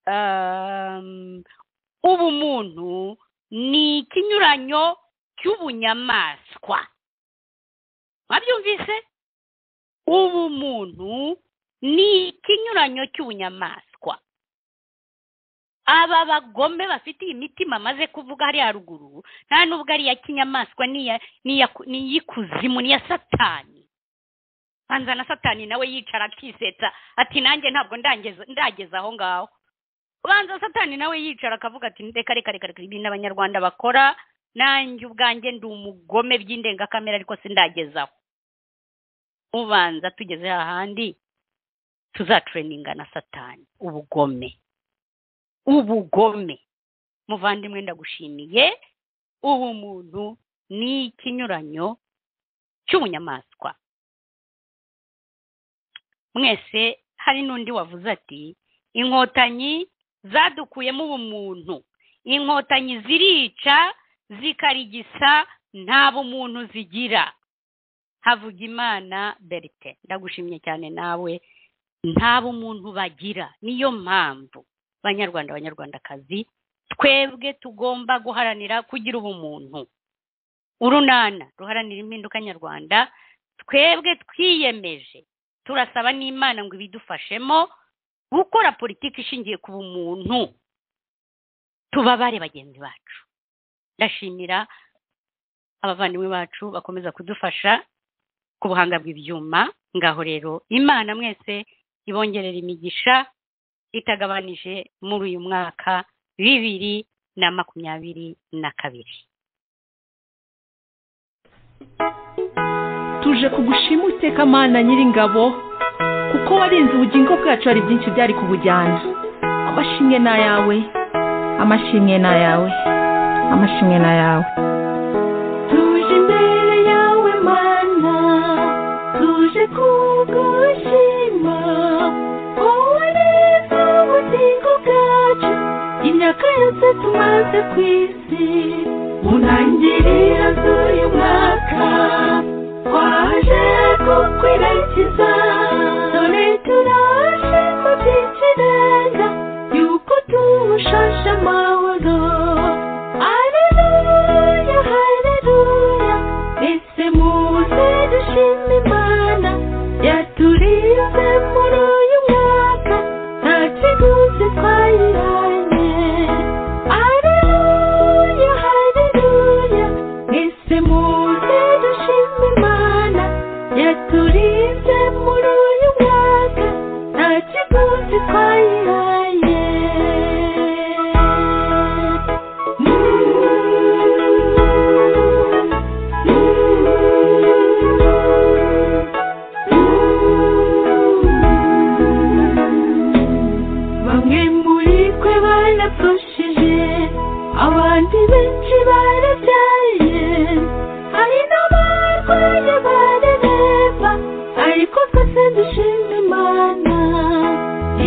"Um, ubumuntu ni ikinyuranyo cy'ubunyamaswa mwabyumvise ubumuntu ni ikinyuranyo cy'ubunyamaswa aba bagome bafite iyi mitima amaze kuvuga hariya haruguru nta nubwo ari iya kinyamaswa n'iya- n'iya- n'iy'ikuzimu n'iya satani banza na satani nawe yicara akisetsa ati nanjye ntabwo ndangeza ndageza aho ngaho ubanza satani nawe yicara akavuga ati reka reka reka reka ibintu abanyarwanda bakora nanjye ubwanjye ndi umugome by'indengakamere ariko sindagezaho ubanza tugeze hahandi tuzatereninga na satani ubugome ubugome muvandimwe ndagushimiye ubumuntu ni ikinyuranyo cy'ubunyamaswa mwese hari n'undi wavuze ati inkotanyi zadukuyemo ubumuntu inkotanyi zirica zikarigisa nta bumuntu zigira havugimana berite ndagushimye cyane nawe nta bumuntu bagira niyo mpamvu banyarwanda abanyarwandakazi twebwe tugomba guharanira kugira ubumuntu urunana ruharanira impinduka nyarwanda twebwe twiyemeje turasaba n'imana ngo ibidufashemo gukora politiki ishingiye ku bumuntu tubabare bagenzi bacu ndashimira abavandimwe bacu bakomeza kudufasha ku buhanga bw'ibyuma ngaho rero imana mwese ibongerera imigisha itagabanije muri uyu mwaka bibiri na makumyabiri na kabiri tuje kugushima uteka amana nyiringabo kuko warinze ubugingo bwacu hari byinshi byari kubujyana amashimwe ni ayawe amashimwe ni ayawe amashimwe ni ayawe tuje imbere yawe mana tuje kugushima wowe neza ubugingo bwacu imyaka yose tumaze ku isi mu ntangiriro z'uyu mwaka twaje kukwiragiza dore turaje mu byinshi neza yuko tushashe amahoro aleluya haleluya mbese muze dushima imana yaturinze muri uyu mwaka nta kiguzi twayiranye aleluya haleluya mbese muze dushima imana yaturinze muri uyu mwaka nta kiguzi twayihaye bamwe muri twe barapfushije abandi benshi barabyaye hari n'abarwaye barareba ariko twese dushima imana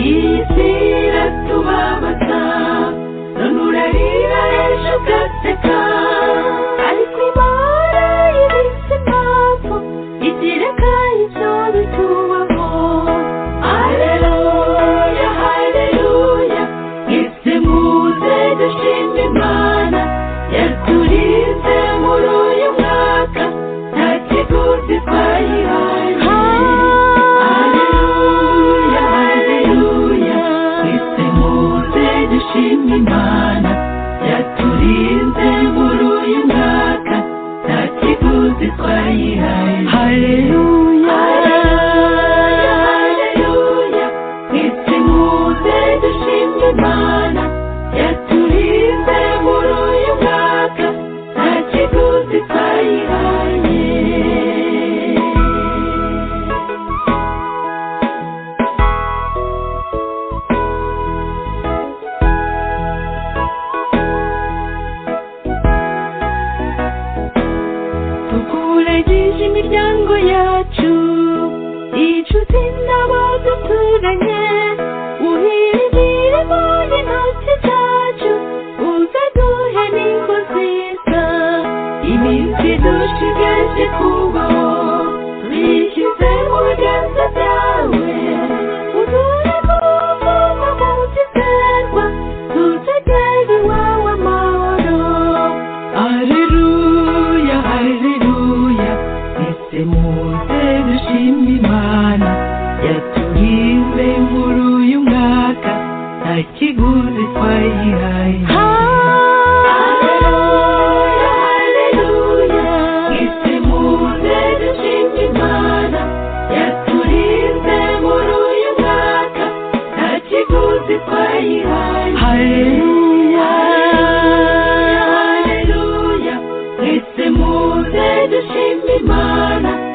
iyi si iratubabaza none urarira ejo ugaseka ariko imana ibitse impamvu igira kandi ibyo bitubaho aleluya haleluya mwese muze dushima imana yaturinze muri uyu mwaka nta kiguzi twayihaye haleluya haleluya mwese muze dushima imana yaturinze muri uyu mwaka nta kiguzi twayihaye haleluya haleluya haleluya mwese muze dushima imana yaturinze muri uyu mwaka nta kiguzi twayihaye tukuragije imiryango yacu inshuti n'abaduturanye uhirigiremo intoki zacu uze duhe n'ingo nziza iminsi dushigaje kubaho turikize mu biganza byawe uduhe kuvuga mu kizerwa tutegere iwawe amahoro haleluya haleluya ese muze dushima imana yaturinze muri uyu mwaka nta kiguzi twayihaye Haleluya, haleluya, ese muze dushima imana yaturinze muri uyu mwaka nta kiguzi twayihaye haleluya haleluya mwese muze dushima imana